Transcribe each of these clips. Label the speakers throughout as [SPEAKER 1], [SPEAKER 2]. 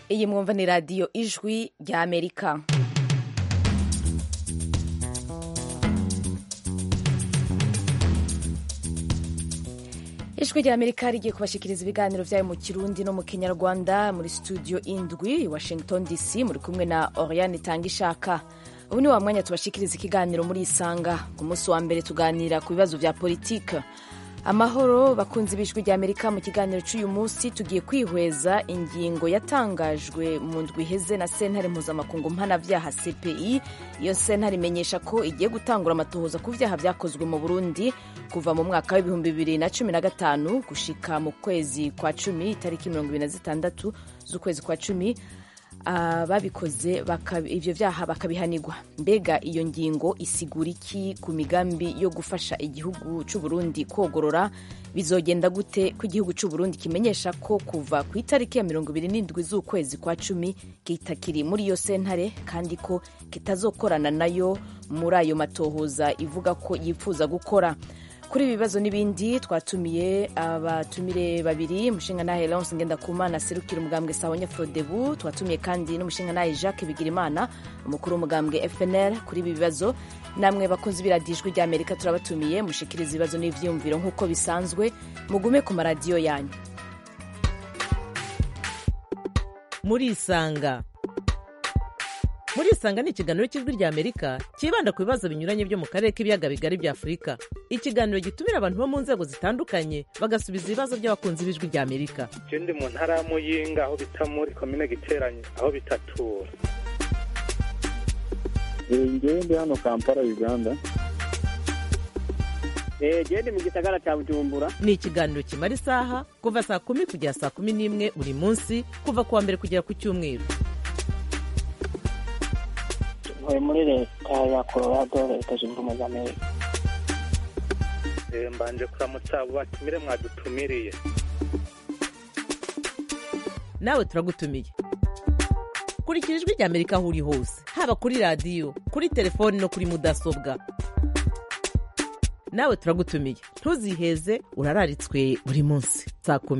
[SPEAKER 1] iyi mwumva ni radiyo ijwi rya amerika ijwi rya amerika rigiye kubashikiriza ibiganiro vyayo mu kirundi no mu kinyarwanda muri studio indwi washington dc muri kumwe na oriane tangishaka ubu ni wa mwanya tubashikiriza ikiganiro muri isanga ku munsi wa mbere tuganira ku bibazo vya politike amahoro bakunzi b'ijwi rya amerika mu kiganiro cy'uyu munsi tugiye kwihweza ingingo yatangajwe mu ndwi iheze na sentare mpuzamakungu mpanavyaha cpi iyo sentare imenyesha ko igiye gutangura amatohoza ku vyaha vyakozwe mu burundi kuva mu mwaka w'ibihumbi bibiri na cumi na gatanu gushika mu kwezi kwa cumi itariki mirongo ibiri na zitandatu z'ukwezi kwa cumi babikoze ivyo vyaha bakabihanirwa mbega iyo ngingo isigura iki ku migambi yo gufasha igihugu c'uburundi kogorora bizogenda gute ko igihugu c'uburundi kimenyesha ko kuva ku itariki ya mirongo ibiri n'indwi z'ukwezi kwa cumi kitakiri muri iyo sentare kandi ko kitazokorana nayo muri ayo matohoza ivuga ko yifuza gukora kuri ibi bibazo n'ibindi twatumiye abatumire babiri umushingantahe Laurence Ngendakumana aserukira umugambwe Sawanya Frodebu twatumiye kandi n'umushingantahe Jacques Bigirimana umukuru w'umugambwe FNL kuri ibi bibazo namwe bakunzi b'iradijwi rya Amerika turabatumiye mushikiriza ibibazo n'ivyiyumviro nk'uko bisanzwe mugume ku maradiyo yanyu
[SPEAKER 2] murisanga murisanga ni ikiganiro cy'ijwi rya amerika cyibanda ku bibazo binyuranye byo mu karere k'ibiyaga bigari bya afurika ikiganiro gitumira abantu bo mu nzego zitandukanye bagasubiza ibibazo by'abakunzi b'ijwi rya amerika
[SPEAKER 3] je ndi mu ntara ya muyinga aho bita muri komine giteranye aho bitatura
[SPEAKER 4] ngewe ndi hano kampala uganda
[SPEAKER 5] gende mu gisagara cya bujumbura
[SPEAKER 2] ni ikiganiro kimara isaha kuva saa kumi kugera saa kumi n'imwe buri munsi kuva ku wa mbere kugera ku cyumweru
[SPEAKER 5] ntuye muri leta ya colorado leta zunze ubumwe za amerika
[SPEAKER 3] mbanje kuramutsa abo batumire mwadutumiriye
[SPEAKER 2] nawe turagutumiye kurikira ijwi rya amerika aho uri hose haba kuri radiyo kuri telefoni no kuri mudasobwa nawe turagutumiye ntuziheze urararitswe buri munsi saa kumi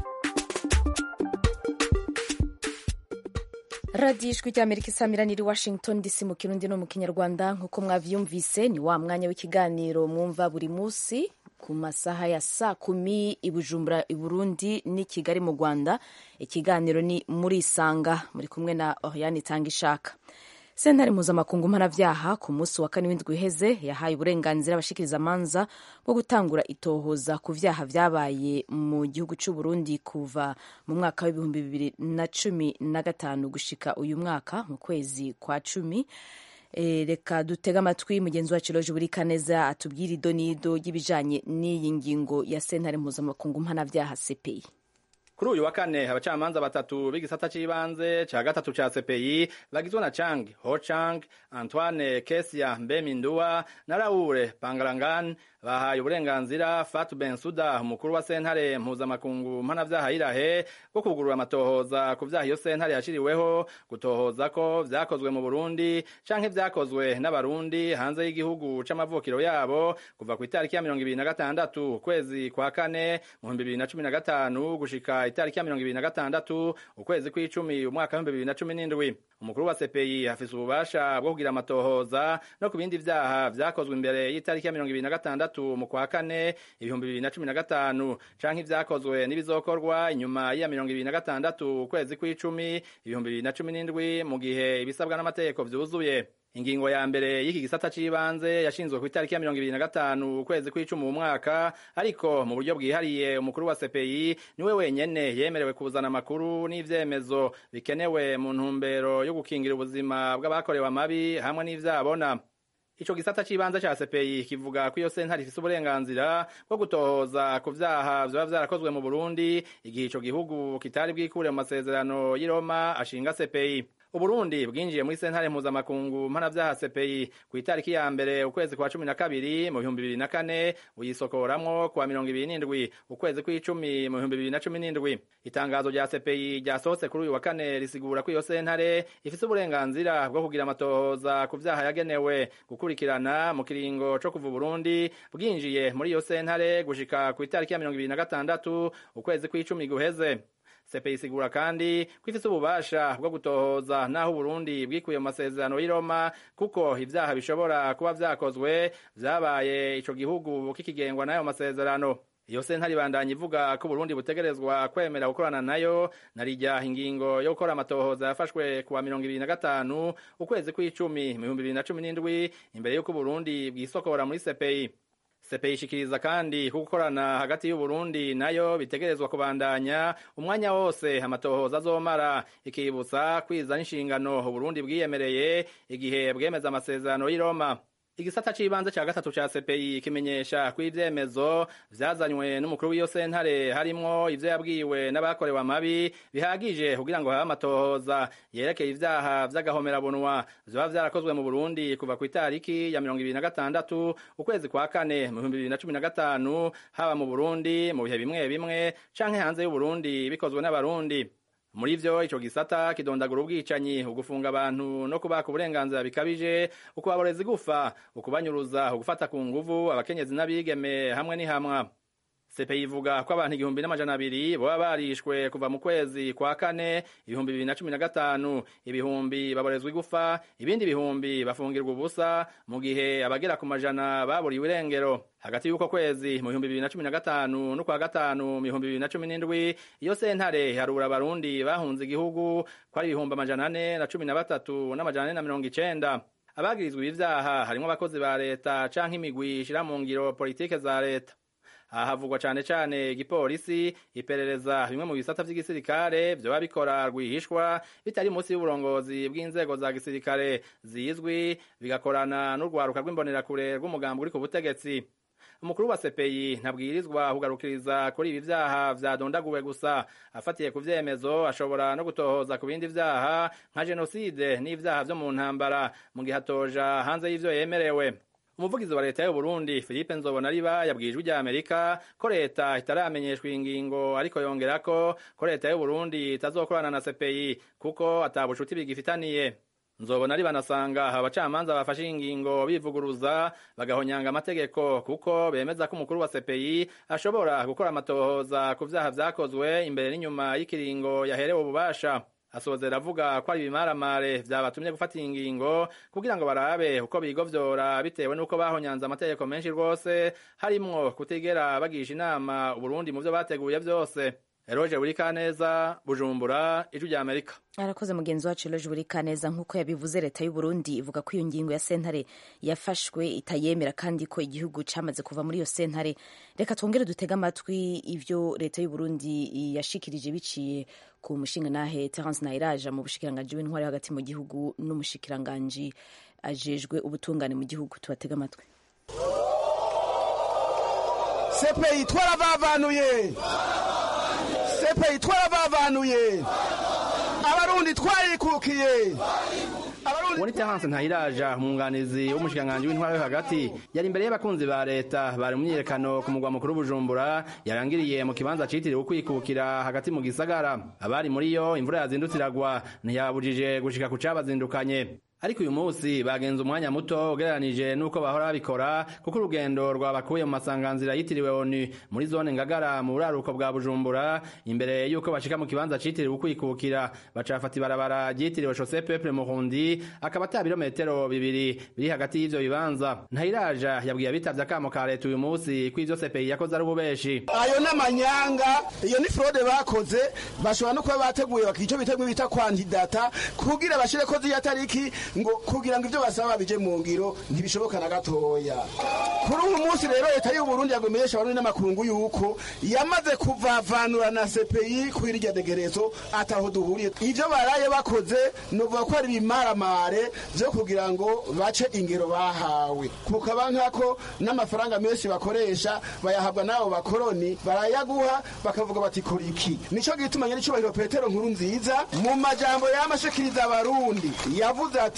[SPEAKER 1] radiyo ijwi rya amerika isamirana iri washington dc mu kirundi no mu kinyarwanda nk'uko mwavyumvise ni wa mwanya w'ikiganiro mwumva buri munsi ku masaha ya saa kumi i bujumbura i burundi n'i kigali mu rwanda ikiganiro ni muri isanga muri kumwe na oriane itanga ishaka sentare mpuzamakungu mpanavyaha ku munsi wa kane w'indwi iheze yahaye uburenganzira abashikiriza amanza bwo gutangura itohoza ku vyaha vyabaye mu gihugu c'uburundi kuva mu mwaka w'ibihumbi bibiri na cumi na gatanu gushika uyu mwaka mu kwezi kwa cumi e, reka dutega amatwi mugenzi wacu loje buri kaneza atubwira ido n'ido y'ibijanye n'iyi ngingo ya sentare mpuzamakungu mpanavyaha cpi
[SPEAKER 6] kuri uyu wa kane abacamanza batatu b'igisata c'ibanze ca gatatu ca CPI bagizwe na Chang Ho Chang, Antoine Kesia Mbemindua na Raoul Pangalangan bahaye uburenganzira Fatou Bensouda umukuru wa sentare mpuzamakungu mpanavyaha irahe bwo kugurura amatohoza ku vyaha iyo sentare yashiriweho gutohoza ko vyakozwe mu Burundi canke vyakozwe n'abarundi hanze y'igihugu c'amavukiro yabo kuva ku itariki ya mirongo ibiri na gatandatu ukwezi kwa kane mu bihumbi bibiri na cumi na gatanu gushika itariki ya mirongo ibiri na gatandatu ukwezi kw'icumi umwaka w'ibihumbi bibiri na cumi n'indwi umukuru wa CPI afise ububasha bwo kugira amatohoza no ku bindi vyaha vyakozwe imbere y'itariki ya mirongo ibiri na gatandatu mu kwa kane ibihumbi bibiri na cumi na gatanu canke ivyakozwe n'ibizokorwa inyuma ya mirongo ibiri na gatandatu ukwezi kw'icumi ibihumbi bibiri na cumi n'indwi mu gihe ibisabwa n'amategeko vyuzuye ingingo ya mbere y'iki gisata c'ibanze yashinzwe ku itariki ya mirongo ibiri na gatanu ukwezi kw'icumi mu mwaka ariko mu buryo bwihariye umukuru wa CPI niwe wenyene yemerewe kuzana amakuru n'ivyemezo bikenewe mu ntumbero yo gukingira ubuzima bw'abakorewe amabi hamwe n'ivyabona ico gisata c'ibanze ca CPI kivuga ko iyo sentare ifise uburenganzira bwo gutohoza ku vyaha vyoba vyarakozwe mu Burundi igihe ico gihugu kitari bwikure mu masezerano y'i Roma ashinga CPI Uburundi bwinjiye muri sentare mpuzamakungu mpanavyaha CPI ku itariki ya mbere ukwezi kwa cumi na kabiri mu bihumbi bibiri na kane buyisokoramwo kuwa mirongo ibiri n'indwi ukwezi kw'icumi mu bihumbi bibiri na cumi n'indwi itangazo rya CPI ryasohotse kuri uyu wa kane risigura ko iyo sentare ifise uburenganzira bwo kugira amatohoza ku vyaha yagenewe gukurikirana mu kiringo co kuva Burundi bwinjiye muri iyo sentare gushika ku itariki ya mirongo ibiri na gatandatu ukwezi kw'icumi guheze CPI isigura kandi ko ifise ububasha bwo gutohoza naho Burundi bwikuye mu masezerano y'i Roma kuko ivyaha bishobora kuba vyakozwe vyabaye ico gihugu kikigengwa n'ayo masezerano iyo sentare ibandanya ivuga ko Burundi butegerezwa kwemera gukorana nayo narijya ingingo yo gukora amatohoza yafashwe kuwa mirongo ibiri na gatanu ukwezi kw'icumi mu bihumbi bibiri na cumi n'indwi imbere y'uko Burundi bwisokora muri CPI CPI ishikiriza kandi ko gukorana hagati y'u Burundi nayo bitegerezwa kubandanya umwanya wose amatohoza azomara ikibutsa kwiza n'inshingano Burundi bwiyemereye igihe bwemeza amasezerano y'i Roma igisata c'ibanze ca gatatu ca CPI kimenyesha ko ivyemezo vyazanywe n'umukuru w'iyo sentare harimwo ivyo yabwiwe n'abakorewe amabi bihagije kugira ngo habe amatohoza yerekeye ivyaha vy'agahomerabunwa vyoba vyarakozwe mu Burundi kuva ku itariki ya mirongo ibiri na gatandatu ukwezi kwa kane mu bihumbi bibiri na cumi na gatanu haba mu Burundi mu bihe bimwe bimwe canke hanze y'Uburundi bikozwe n'abarundi muri vyo ico gisata kidondagura ubwicanyi ugufunga abantu no kubaka uburenganzira bikabije ukubaboreza igufa ukubanyuruza ugufata ku nguvu abakenyezi n'abigeme hamwe n'ihamwa CPI ivuga ko abantu igihumbi n'amajana abiri boba barishwe kuva mu kwezi kwa kane ibihumbi bibiri na cumi na gatanu ibihumbi baborezwa igufa ibindi bihumbi bafungirwa ubusa mu gihe abagera ku majana baburiwe irengero hagati y'uko kwezi mu bihumbi bibiri na cumi na gatanu n'ukwa gatanu mu bihumbi bibiri na cumi n'indwi iyo sentare harura abarundi bahunze igihugu ko ari ibihumbi amajana ane na cumi na batatu n'amajana ane na mirongo icenda abagirizwa ibi vyaha harimwo abakozi ba leta canke imigwi ishira mu ngiro politike za leta aha havugwa cane cane igipolisi iperereza bimwe mu bisata vy'igisirikare vyoba bikora rwihishwa bitari munsi y'uburongozi bw'inzego za gisirikare zizwi bigakorana n'urwaruka rw'imbonerakure rw'umugambi uri ku butegetsi umukuru wa CPI ntabwirizwa kugarukiriza kuri ibi vyaha vyadondaguwe gusa afatiye ku vyemezo ashobora no gutohoza ku bindi vyaha nka jenoside n'ivyaha vyo mu ntambara mu gihe atoja hanze y'ivyo yemerewe umuvugizi wa leta y'u Burundi Philippe Nzobonariba yabwijwe rya Amerika ko leta itaramenyeshwa ingingo ariko yongera ko ko leta y'u Burundi itazokorana na CPI kuko atabucuti bigifitaniye nzobona ari banasanga abacamanza bafashe ingingo bivuguruza bagahonyanga amategeko kuko bemeza ko umukuru wa CPI ashobora gukora amatohoza ku vyaha vyakozwe imbere n'inyuma y'ikiringo yaherewe ububasha asozera avuga ko ari ibimaramare vyabatumye gufata ingingo kugira ngo barabe uko bigovyora bitewe n'uko bahonyanze amategeko menshi rwose harimwo kutigera bagisha inama uburundi mu vyo bateguye vyose Eroje Burikaneza Bujumbura Ijwi rya Amerika
[SPEAKER 1] arakoze mugenzi wacu Eloge Burikaneza nk'uko yabivuze leta y'u Burundi ivuga ko iyo ngingo ya sentare yafashwe itayemera kandi ko igihugu camaze kuva muri iyo sentare reka twongere dutege amatwi ivyo leta y'u Burundi yashikirije biciye ku mushingantahe Terence Nahiraja mu bushikiranganji w'intwari hagati mu gihugu n'umushikiranganji ajejwe ubutungane mu gihugu tubatege amatwi
[SPEAKER 7] sepeyi twarabavanuye sepeyi twarabavanuye abarundi twarikukiye
[SPEAKER 6] uwo ni Terence Ntahiraja umwunganizi w'umushikiranganji w'intwara yo hagati yari imbere y'abakunzi ba leta bari mu myiyerekano ku mugwa mukuru Bujumbura yarangiriye mu kibanza citiriwe ukwikukira hagati mu gisagara abari muri yo imvura yazindutse iragwa ntiyabujije gushika ku cabazindukanye ariko uyu munsi bagenze umwanya muto ugereranije n'uko bahora babikora kuko urugendo rwabakuye mu masanganzira yitiriwe onu muri zone ngagara mu buraruko bwa bujumbura imbere y'uko bashika mu kibanza citiriwe ukwikukira bacafata ibarabara ryitiriwe shose peple murundi akaba ata birometero bibiri biri hagati y'ivyo bibanza ntayiraja yabwiye abitavye akamo ka leta uyu munsi ko ivyo sepeyi yakoze ari ububeshi
[SPEAKER 7] ayo n'amanyanga iyo ni fraude bakoze bashobora no kuba bateguye bakico biteguye bita kwandidata kugira bashireko z'iyo tariki ngo kugira ngo ibyo basaba bije mu ngiro ntibishoboka na gatoya kuri uyu munsi rero leta y'u Burundi yagomenyesha abarundi n'amakungu yuko yamaze kuvavanura na CPI ku irya degerezo ataho duhuriye ivyo baraye bakoze novuga ko ari bimaramare vyo kugira ngo bace ingero bahawe kukaba nkako n'amafaranga menshi bakoresha bayahabwa n'abo bakoroni barayaguha bakavuga bati kora iki nico gituma nyene icubahiro petero nkuru nziza mu majambo yamashikiriza abarundi yavuze ati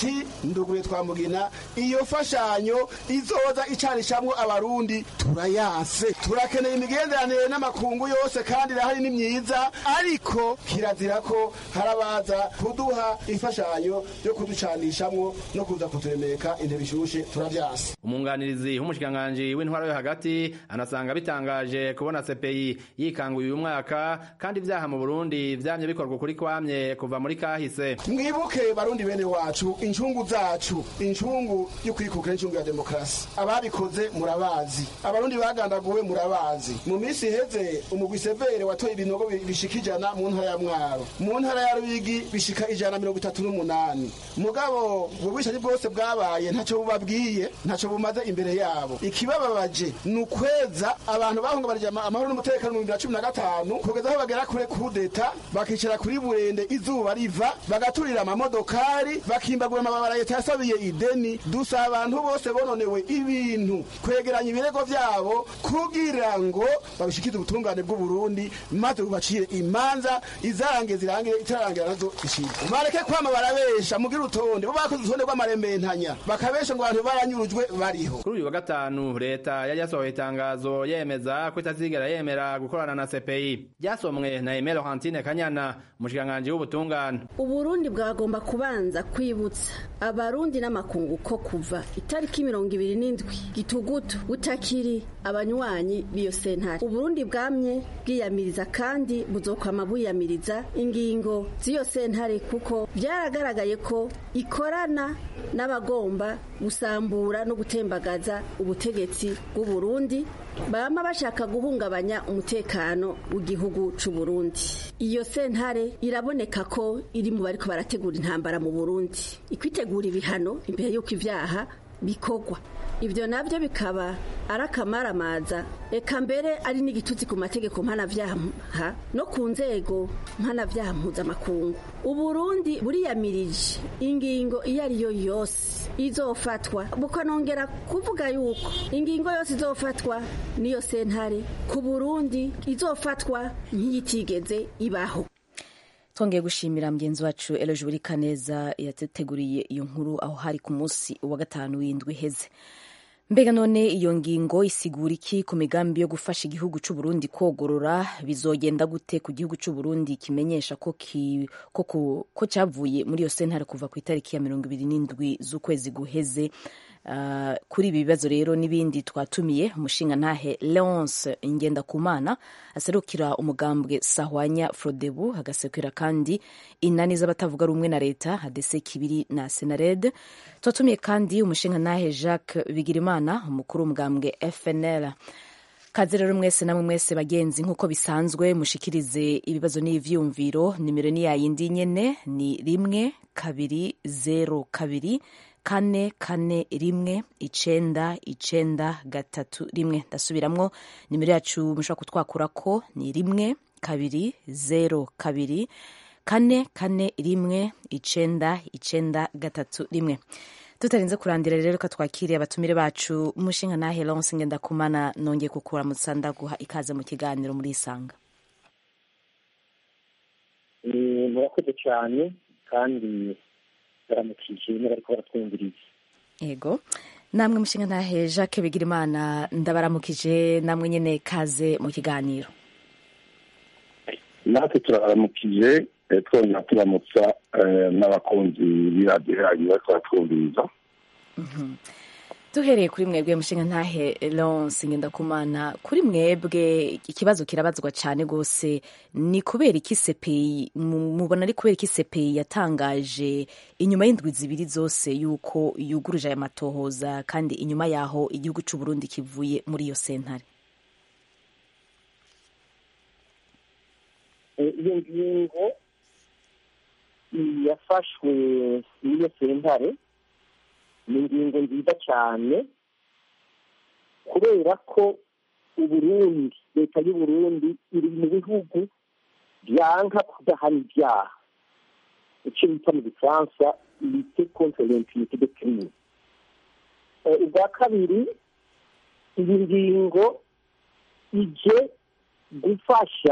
[SPEAKER 7] ati ndugure twamugina iyo fashanyo izoza icanishamwo abarundi turayanse turakeneye imigenderanire n'amakungu yose kandi irahari ni myiza ariko kirazira ko harabaza kuduha imfashanyo yo kuducanishamwo no kuza kuturemeka intebe ishushe turavyanse
[SPEAKER 6] umwunganirizi w'umushikiranganji w'intwaro yo hagati anasanga bitangaje kubona CPI yikanguye uyu mwaka kandi ivyaha mu Burundi vyamye bikorwa kuri kwamye kuva muri kahise
[SPEAKER 7] mwibuke barundi bene wacu incungu zacu incungu y'ukwikukira incungu ya demokarasi ababikoze murabazi abarundi bagandaguwe murabazi mu minsi iheze umugwi severe watoye ibinogo bishika ijana mu ntara ya mwaro mu ntara ya rubigi bishika ijana na mirongo itatu n'umunani mugabo ubwo bwishaji bwose bwabaye ntaco bubabwiye ntaco bumaze imbere yabo ikibababaje ni ukweza abantu bahungabanije amahoro n'umutekano mu bibiri na cumi na gatanu kugeza aho bagera kure kudeta bakicara kuri burende izuba riva bagaturira amamodokari bakimbagura amababara leta yasabiye ideni dusaba abantu bose bononewe ibintu kwegeranya ibirego vyabo kugira ngo babishikize ubutungane bw'uburundi maze bubacire imanza izarangiye zirangire itararangira nazo zishire bareke kwama barabesha mugire urutonde bo bakoze urutonde rw'amarembentanya bakabesha ngo abantu baranyurujwe bariho
[SPEAKER 6] kuri uyu wa gatanu leta yari yasohoye itangazo yemeza ko itazigera yemera gukorana na CPI ryasomwe na Aimé Laurentine Kanyana umushikiranganji w'ubutungane
[SPEAKER 8] uburundi bwagomba kubanza kwibutsa abarundi n'amakungu ko kuva itariki mirongo ibiri n'indwi gitugutu butakiri abanywanyi b'iyo sentare uburundi bwamye bwiyamiriza kandi buzokwama bwiyamiriza ingingo z'iyo sentare kuko byaragaragaye ko ikorana n'abagomba gusambura no gutembagaza ubutegetsi bw'uburundi bama bashaka guhungabanya umutekano w'igihugu c'u Burundi iyo sentare iraboneka ko iri mu bariko barategura intambara mu Burundi ikwitegura ibihano imbere y'uko ivyaha bikogwa ibyo nabyo bikaba ari akamaramaza eka mbere ari n'igitutsi ku mategeko mpanavyaha no ku nzego mpanavyaha mpuzamakungu uburundi buriyamirije ingingo iyo ari yo yose izofatwa bukanongera kuvuga yuko ingingo yose izofatwa n'iyo sentare ku burundi izofatwa nk'iyitigeze ibaho
[SPEAKER 1] twongeye gushimira mugenzi wacu eloje buri kaneza yateguriye iyo nkuru aho hari ku munsi wa gatanu w'indwi iheze mbega none iyo ngingo isigura iki ku migambi yo gufasha igihugu cy'u Burundi kogorora bizogenda gute ku gihugu cy'u Burundi kimenyesha ko ki, ko, ko cyavuye muri iyo sentare kuva ku itariki ya mirongo ibiri n'indwi z'ukwezi guheze Uh, kuri ibi bibazo rero n'ibindi twatumiye umushinga ntahe Leonce Ngendakumana aserukira umugambwe Sahwanya Frodebu hagasekera kandi inani z'abatavuga rumwe na leta hadese kibiri na Senared twatumiye kandi umushinga ntahe Jacques Bigirimana umukuru w'umugambwe FNL kaze rero mwese namwe mwese bagenzi nk'uko bisanzwe mushikirize ibibazo n'ivyumviro nimero ni yayindi nyene ni rimwe kabiri zero kabiri kane kane rimwe icenda icenda gatatu rimwe ndasubiramwo nimero yacu mushobora kutwakurako ni rimwe kabiri zero kabiri kane kane rimwe icenda icenda gatatu rimwe tutarinze kurandira rero ko twakiriye abatumire bacu umushinga nahe Lance Ngendakumana nongeye kukuramutsa ndaguha ikaze mu kiganiro muri Isanga
[SPEAKER 5] murakoze cyane kandi baramukije n'abariko baratwumviriza
[SPEAKER 1] yego namwe mushinga ntahe Jacques Bigirimana ndabaramukije namwe nyene kaze mu kiganiro
[SPEAKER 9] natwe turabaramukije twongera turamutsa n'abakunzi b'iradiyo yanyu bariko baratwumviriza
[SPEAKER 1] duhereye kuri mwebwe mushinga ntahe Lance Ngendakumana kuri mwebwe ikibazo kirabazwa cyane gose ni kubera iki CPI mubona ari kubera iki CPI yatangaje inyuma y'indwi zibiri zose yuko yuguruje aya matohoza kandi inyuma yaho igihugu cy'u Burundi kivuye muri iyo sentare
[SPEAKER 5] iyo ngingo yafashwe n'iyo sentare ni ingingo nziza cyane kubera ko uburundi leta y'uburundi iri mu bihugu byanka kudahana ibyaha icyo bita mu gifaransa lite contre l'impunité de crime ubwa kabiri iyi ngingo ije gufasha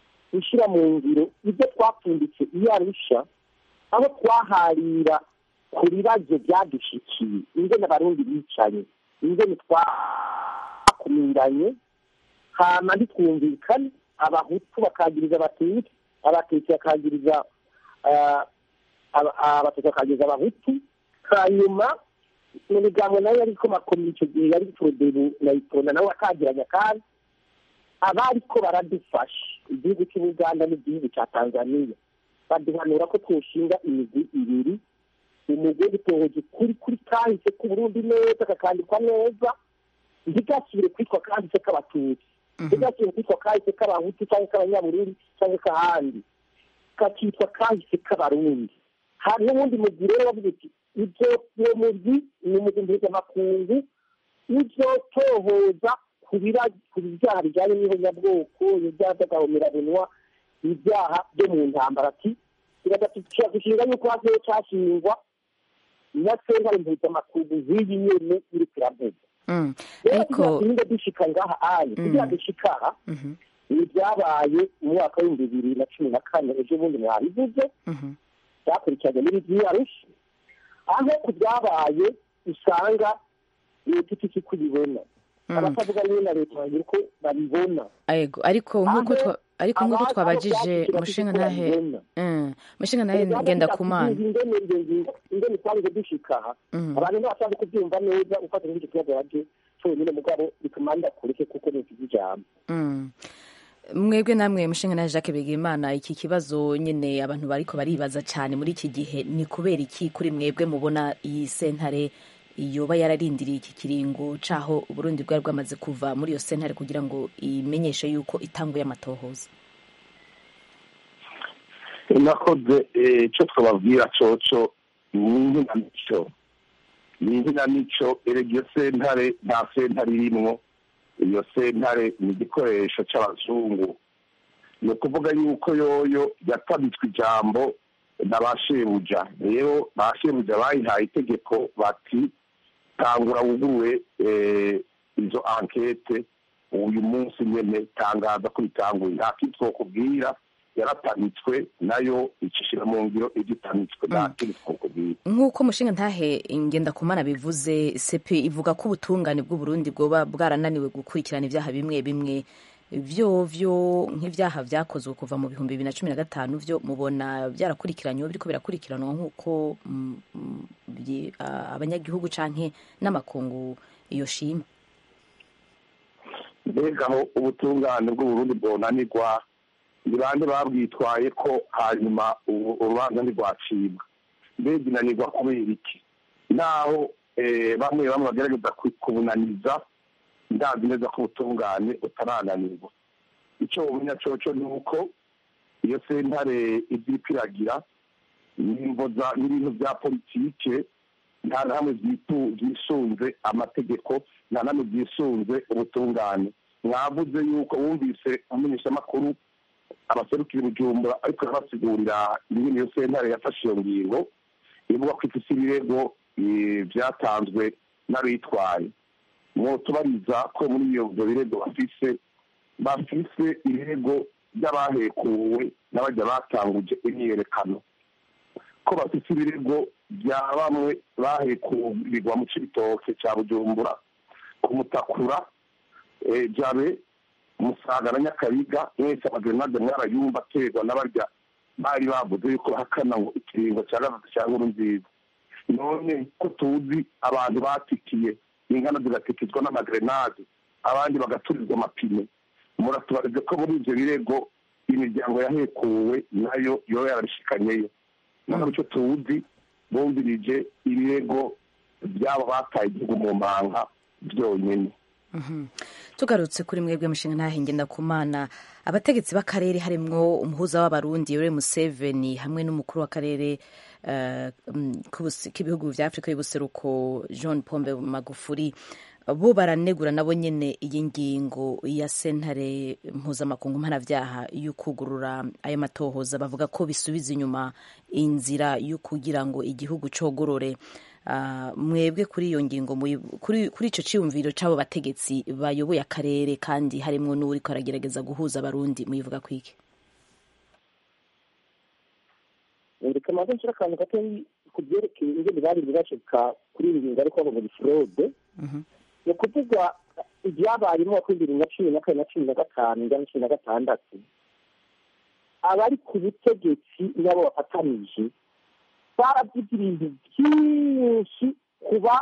[SPEAKER 5] gushyira mu ngiro ibyo twapfunditse iyo arusha aho twaharira
[SPEAKER 10] ku bibazo byadushikiye ingene abarundi bicaye ingene twakumiranye hama ntitwumvikane abahutu bakagiriza abatutsi abatutsi bakagiriza abatutsi bakagiriza abahutu hanyuma mu migambo nayo ariko makomeye icyo gihe yari forodebu na itonda nawe akagiranya kandi abariko baradufasha igihugu cy'ubuganda n'igihugu cya tanzania baduhanura ko twoshinga imigwi ibiri umugwi w'ubutohozi kuri kuri kahise k'uburundi neza kakandikwa neza ntigasubire kwitwa kahise k'abatutsi ntigasubire kwitwa kahise k'abahutu cyangwa k'abanyaburundi cyangwa k'ahandi kakitwa kahise k'abarundi hari n'ubundi mugwi rero wavuze uti ibyo uwo mugwi ni umugwi mpuzamakungu uzotohoza ku byaha bijyanye n'ihonyabwoko ibyaha by'agahomerabunwa ibyaha byo mu ntambara ati dushinga yuko hagiye cyashingwa na sentare mpuzamakungu z'iyi nyene iri kiravuga rero kugira dushika ngaha aye kugira dushika aha ni ibyabaye mu mwaka w'ibihumbi bibiri na cumi na kane ejo bundi mwabivuze byakurikiranye n'ibyiyarusha aho ku byabaye usanga leta ifite uko ibibona abatavuga niyo na leta bagira uko babibona
[SPEAKER 1] ariko nk'uko ariko nk'uko twabajije mushinga ntahe mushinga ntahe ngenda ku mana
[SPEAKER 10] ingene twaje dushika aha abantu ntibashaka kubyumva neza ufata n'icyo kibazo waje cyonyine mugabo bituma ndakureke kuko ni ijambo
[SPEAKER 1] mwebwe namwe mushinga nawe jacques begimana iki kibazo nyine abantu bariko baribaza cyane muri iki gihe ni kubera iki kuri mwebwe mubona iyi sentare yoba yararindiriye iki kiringo caho uburundi bwari bwamaze kuva muri iyo sentare kugira ngo imenyeshe yuko itanguye amatohoza
[SPEAKER 9] nakoze icyo twababwira coco ni inkinamico ni inkinamico erega iyo sentare nta sentare irimwo iyo sentare ni igikoresho cy'abazungu ni ukuvuga yuko yoyo yatabitswe ijambo na ba shebuja rero ba shebuja bayihaye itegeko bati tangura wuguruwe izo ankete uyu munsi nyine tangaza ko bitanguye nta kindi twakubwira yaratamitswe nayo icishira mu ngiro ibyo itamitswe nta kindi twakubwira
[SPEAKER 1] nk'uko mushinga ntahe ngenda kumana bivuze sepe ivuga ko ubutungane bw'uburundi bwoba bwarananiwe gukurikirana ibyaha bimwe bimwe vyo vyo nk'ivyaha vyakozwe kuva mu bihumbi bibiri na cumi na gatanu vyo mubona byarakurikiranywe biriko birakurikiranwa nk'uko abanyagihugu canke n'amakungu iyo shima
[SPEAKER 9] mbega aho ubutungane bw'uburundi bwonanirwa ni bande babwitwaye ko hanyuma urubanza ntirwacibwa mbega inanirwa kubera iki naho bamwe bamwe bagerageza kubunaniza ndazi neza ko ubutungane butarananirwa icyo umenya coco ni uko iyo sentare ibyo ipiragira n'ibintu bya politike nta na hamwe byisunze amategeko nta na hamwe byisunze ubutungane mwavuze yuko wumvise amenyeshamakuru abaserukira ibijumbura ariko arabasigurira ingene iyo sentare yafashe iyo ngingo ivuga ko ifise ibirego byatanzwe n'abitwaye mwotubariza ko muri iyo birego bafise bafise ibirego by'abahekuwe n'abajya batanguje imyiyerekano ko bafise ibirego bya bamwe bahekurirwa mu cibitoke cya bujumbura kumutakura jabe musaga na nyakabiga mwese amagrenade mwarayumva aterwa n'abarya bari bavuze yuko bahakana ngo ikiringo cya gatatu cya nkuru nziza none ko tuzi abantu batikiye ingana zigatikizwa n'amagrenade abandi bagaturizwa amapine muratubarize ko muri ibyo birego imiryango yahekuwe nayo yoba yarabishikanyeyo none icyo tuzi bumvirije ibirego by'abo bataye igihugu mu manga byonyine
[SPEAKER 1] tugarutse kuri mwebwe mushinga ntahingenda ku mana abategetsi b'akarere harimwo umuhuza w'abarundi yoweri museveni hamwe n'umukuru w'akarere k'ibihugu vya afurika y'ubuseruko john pombe magufuri bo baranegura nabo nyene iyi ngingo ya sentare mpuzamakungu mpanavyaha y'ukugurura ayo matohoza bavuga ko bisubiza inyuma inzira yo kugira ngo igihugu cogorore mwebwe kuri iyo ngingo kuri icyo cyiyumviro cy'abo bategetsi bayoboye akarere kandi harimo n'uri aragerageza guhuza abarundi muyivuga kwiki
[SPEAKER 10] reka maze nshyira akantu gato ku byerekeye ingene bari bashika kuri iyi ngingo ariko bavuga fraude ni ukuvuga ibyabaye mu mwaka w'ibihumbi bibiri na cumi na kane na cumi na gatanu njya na cumi na gatandatu abari ku butegetsi nabo bafatanije baravuze ibintu byinshi kuba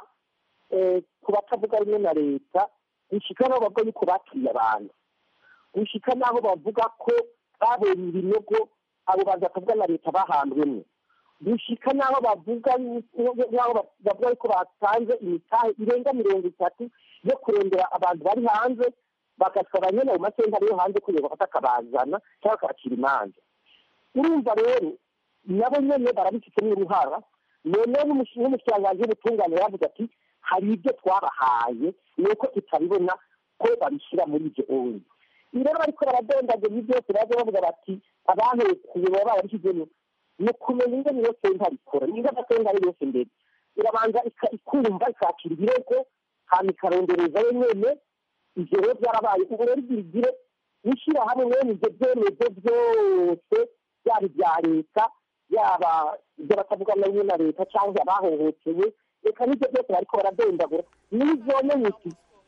[SPEAKER 10] ku batavuga rumwe na leta gushika n'aho bavuga yuko bakiriye abantu gushika n'aho bavuga ko babonye ibinogo abo bantu batavuga na leta bahambwemo gushika n'aho bavuga n'aho bavuga yuko batanze imitahe irenga mirongo itatu yo kurondera abantu bari hanze bagatwara nyine ayo masentare yo hanze kugira bafate akabazana cyangwa bakabacira imanza urumva rero nabo nyine barabifitemo uruhara noneho n'umushikiranganji w'ubutungane yavuze ati hari ibyo twabahaye ni uko tutabibona ko babishyira muri ibyo onye rero bariko baradondagura ibi byose baza bavuga bati abahekuye baba barabishyizemo ni ukumenya ingene iyo sentare ikora niba amasentare yose mbere irabanza ikumva ikakira ibirego hanyuma ikarondereza yo nyene ivyo rero byarabaye ubu rero igira igire n'ishyirahamwe mwene ivyo byemezo byose byaba ibya leta yaba ibyo batavuga na rimwe na leta cyangwa abahohotewe reka n'ibyo byose bariko baradondagura n'izone uti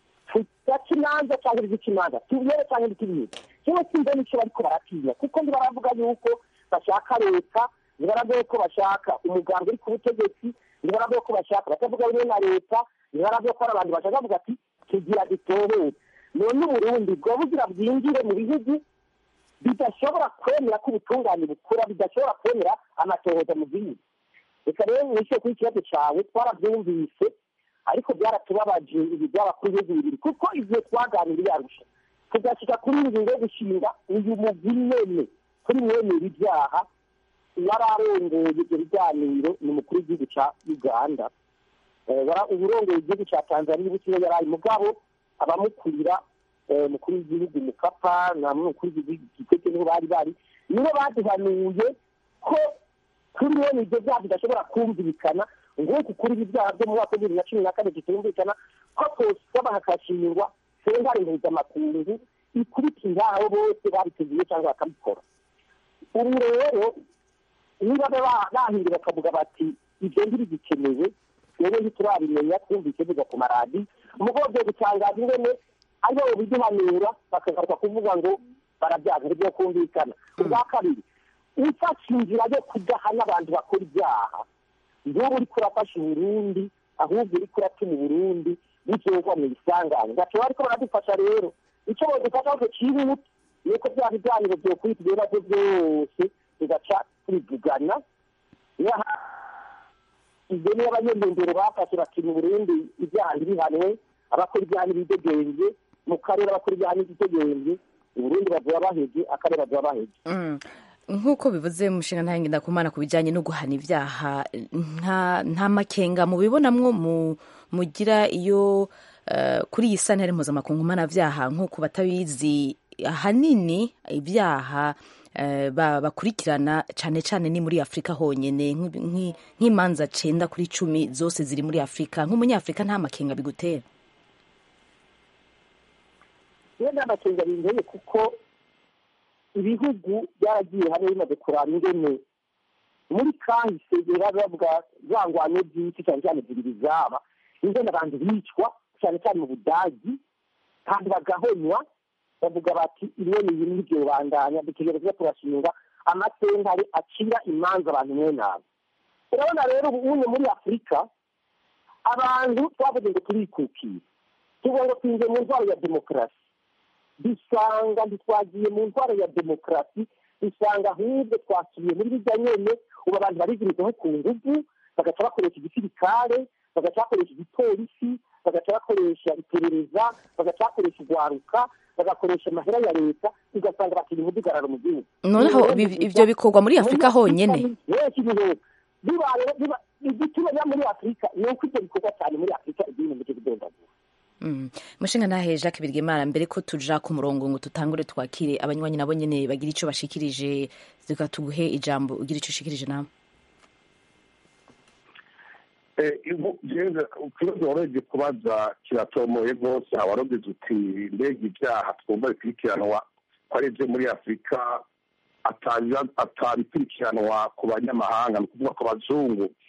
[SPEAKER 10] tugaca imanza cyangwa igica imanza tubiyere cyangwa ibikibiri kimwe simbe n'icyo bariko baratinya kuko ntibaravuga yuko bashaka leta ntibaravuga yuko bashaka umuganga uri ku butegetsi ntibaravuga ko bashaka batavuga rumwe na leta ntibaravuga ko hari abantu bashaka bavuga ati tugira dutohere none uburundi bwoba bugira bwinjire mu bihugu bidashobora kwemera ko ubutungane bukura bidashobora kwemera amatohoza mu gihugu reka rero mwishyure kuri ikibazo cyawe twarabyumvise ariko byaratubabaje ibi byaba kuri ibihugu bibiri kuko igihe twaganiriye arusha tugashyika kuri iyi ngingo yo gushinga uyu mugwi nyene kuri mwemera ibyaha yari arongoye ibyo biganiro ni umukuru w'igihugu cya uganda uburongoye igihugu cya tanzania ubusiwe yari ari mugabo abamukurira mukuru w'igihugu mukapa na mukuru w'igihugu niho bari bari nibo baduhanuye ko kuri mwene ibyo byaha bidashobora kumvikana nguku kuri ibi byaha byo mu mwaka w'ibihumbi bibiri na cumi na kane bitumvikana ko tosaba hakashingwa sentare mpuzamakungu ikubitira abo bose babiteguye cyangwa bakabikora ubu rero niba bahindura bakavuga bati ibyo ntibigikenewe rero ntiturabimenya twumvise biva ku maradi umugabo byo gutangaza ingene aribo biduhanura bakagaruka kuvuga ngo barabyaza ntibyo kumvikana ubwa kabiri ufashe inzira yo kudahana abantu bakora ibyaha nk'ubu uriko urafasha uburundi ahubwo uriko uratuma uburundi buzogwa mu isangane gato bariko baradufasha rero icyo bodufasha ahubwo cyihuta ni uko bya biganiro byokwita ibibazo byose tugaca tubivugana ibyo niyo abanyendunduro bafashe bakina uburundi ibyaha ntibihanwe abakora ibyaha n'ibidegembye mu karere abakora ibyaha n'ibidegembye uburundi bazoba baheze akarere bazoba baheze
[SPEAKER 1] nk'uko bivuze umushinga ntayange ndakumana ku bijyanye no guhana ibyaha nta makenga mubibonamwo mugira iyo kuri iyi santare mpuzamakungu mpanabyaha nk'uko batabizi ahanini ibyaha bakurikirana cyane cyane ni muri afurika honyine nk'imanza cenda kuri cumi zose ziri muri afurika nk'umunyafurika nta makenga bigutera
[SPEAKER 10] iyo nta makenga binteye kuko ibihugu byaragiye hamwe bimaze kurana ingene muri kahise bavuga za ngwano by'isi cyane cyane zibiri zaba ingene abantu bicwa cyane cyane mu budagi kandi bagahonywa bavuga bati imwe ni ibintu n'ibyo bandanya dutegereza turashinga amasentare acira imanza abantu mwe nabo urabona rero ubu muri afurika abantu twavuze ngo turikukiye tuvuga ngo twinjiye mu ntwaro ya demokarasi dusanga ntitwagiye mu ntwaro ya demokarasi dusanga ahubwo twasubiye muri bijya nyene ubu abantu barigirizaho ku nguvu bagaca bakoresha igisirikare bagaca bakoresha igipolisi bagaca bakoresha iperereza bagaca bakoresha urwaruka bagakoresha amahera ya leta ugasanga bakira umudugararo mu gihugu
[SPEAKER 1] noneho ibyo bikorwa muri afurika honyine
[SPEAKER 10] igituma biba muri afurika ni uko ibyo bikorwa cyane muri afurika igihugu cyo kudondagura
[SPEAKER 1] mushinga ntahe jacques birgemara mbere ko tuja ku murongo ngo tutangure twakire abanywanyi nabo nyene bagira ico bashikirije reka tuguhe ijambo ugira ico ushikirije nawe
[SPEAKER 9] ikibazo warebye kubaza kiratomoye rwose awarogize uti mbega ibyaha twumva bikurikiranwa ko ari ibyo muri afurika atabikurikiranwa ku banyamahanga ni ukuvuga ku bazungu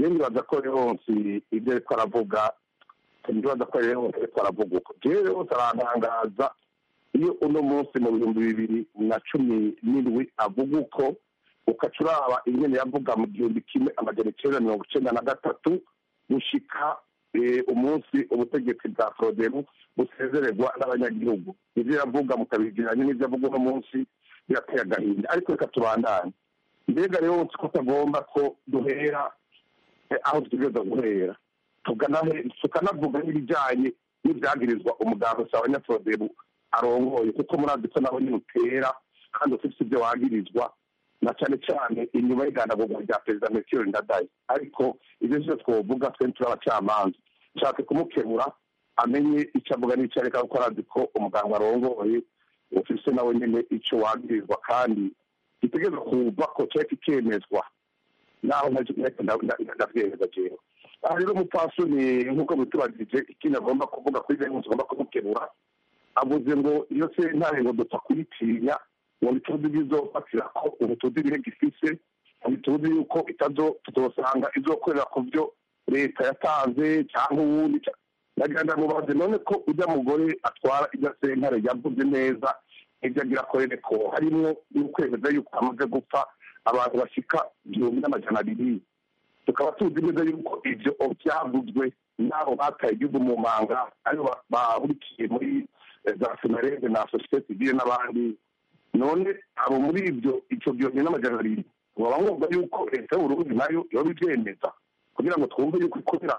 [SPEAKER 9] rero nibaza ko yonsi ibyo ariko aravuga nibaza ko yonsi ariko aravuga uko rero yose arantangaza iyo uno munsi mu bihumbi bibiri na cumi n'indwi avuga uko ukaca uraba ingene yavuga mu gihumbi kimwe amajana icyenda mirongo icyenda na gatatu gushika umunsi ubutegetsi bwa forodebu busezererwa n'abanyagihugu ibyo yavuga mukabigeranye n'ibyo avuga uno munsi birateye agahinda ariko reka tubandane mbega rero ko utagomba ko duhera aho dutegereza guhera tukanavuga n'ibijyanye n'ibyagirizwa umuganga usaba abanyaforodebu arongoye kuko murazi ko nawe nyine utera kandi ufite ibyo wagirizwa na cyane cyane inyuma y'iganagurwa rya perezida metero ndadaye ariko ibyo byose twavuga twe turi abacamanza nshaka kumukebura amenye icyo avuga n'icyo areka kuko arazi ko umuganga arongoye ufise nawe nyine icyo wagirizwa kandi gitegereza kuva ko cyari kikemezwa naho ndabyemeza jewe aha rero umupfasoni nk'uko bitubagije ikindi agomba kuvuga kuri bene agomba kumukebura avuze ngo iyo sentare ngo dupfa kuyitinya ngo ntituzi ibizofatira ko ubu tuzi ibirego ifise ntituzi yuko itazo tutosanga izokorera ku byo leta yatanze cyangwa uwundi nagira ndamubaze none ko ujya mugore atwara irya sentare yavuze neza ibyo agira akorere ko harimo n'ukwemeza yuko amaze gupfa abantu bashyika igihumbi n'amajana abiri tukaba tuzi neza yuko ibyo byavuzwe n'abo bataye igihugu mu manga aribo bahurikiye muri za senarede na sosiyete sivile n'abandi none abo muri ibyo icyo gihumbi n'amajana abiri baba bumva yuko leta y'uburundi nayo yoba ibyemeza kugira ngo twumve yuko ikorera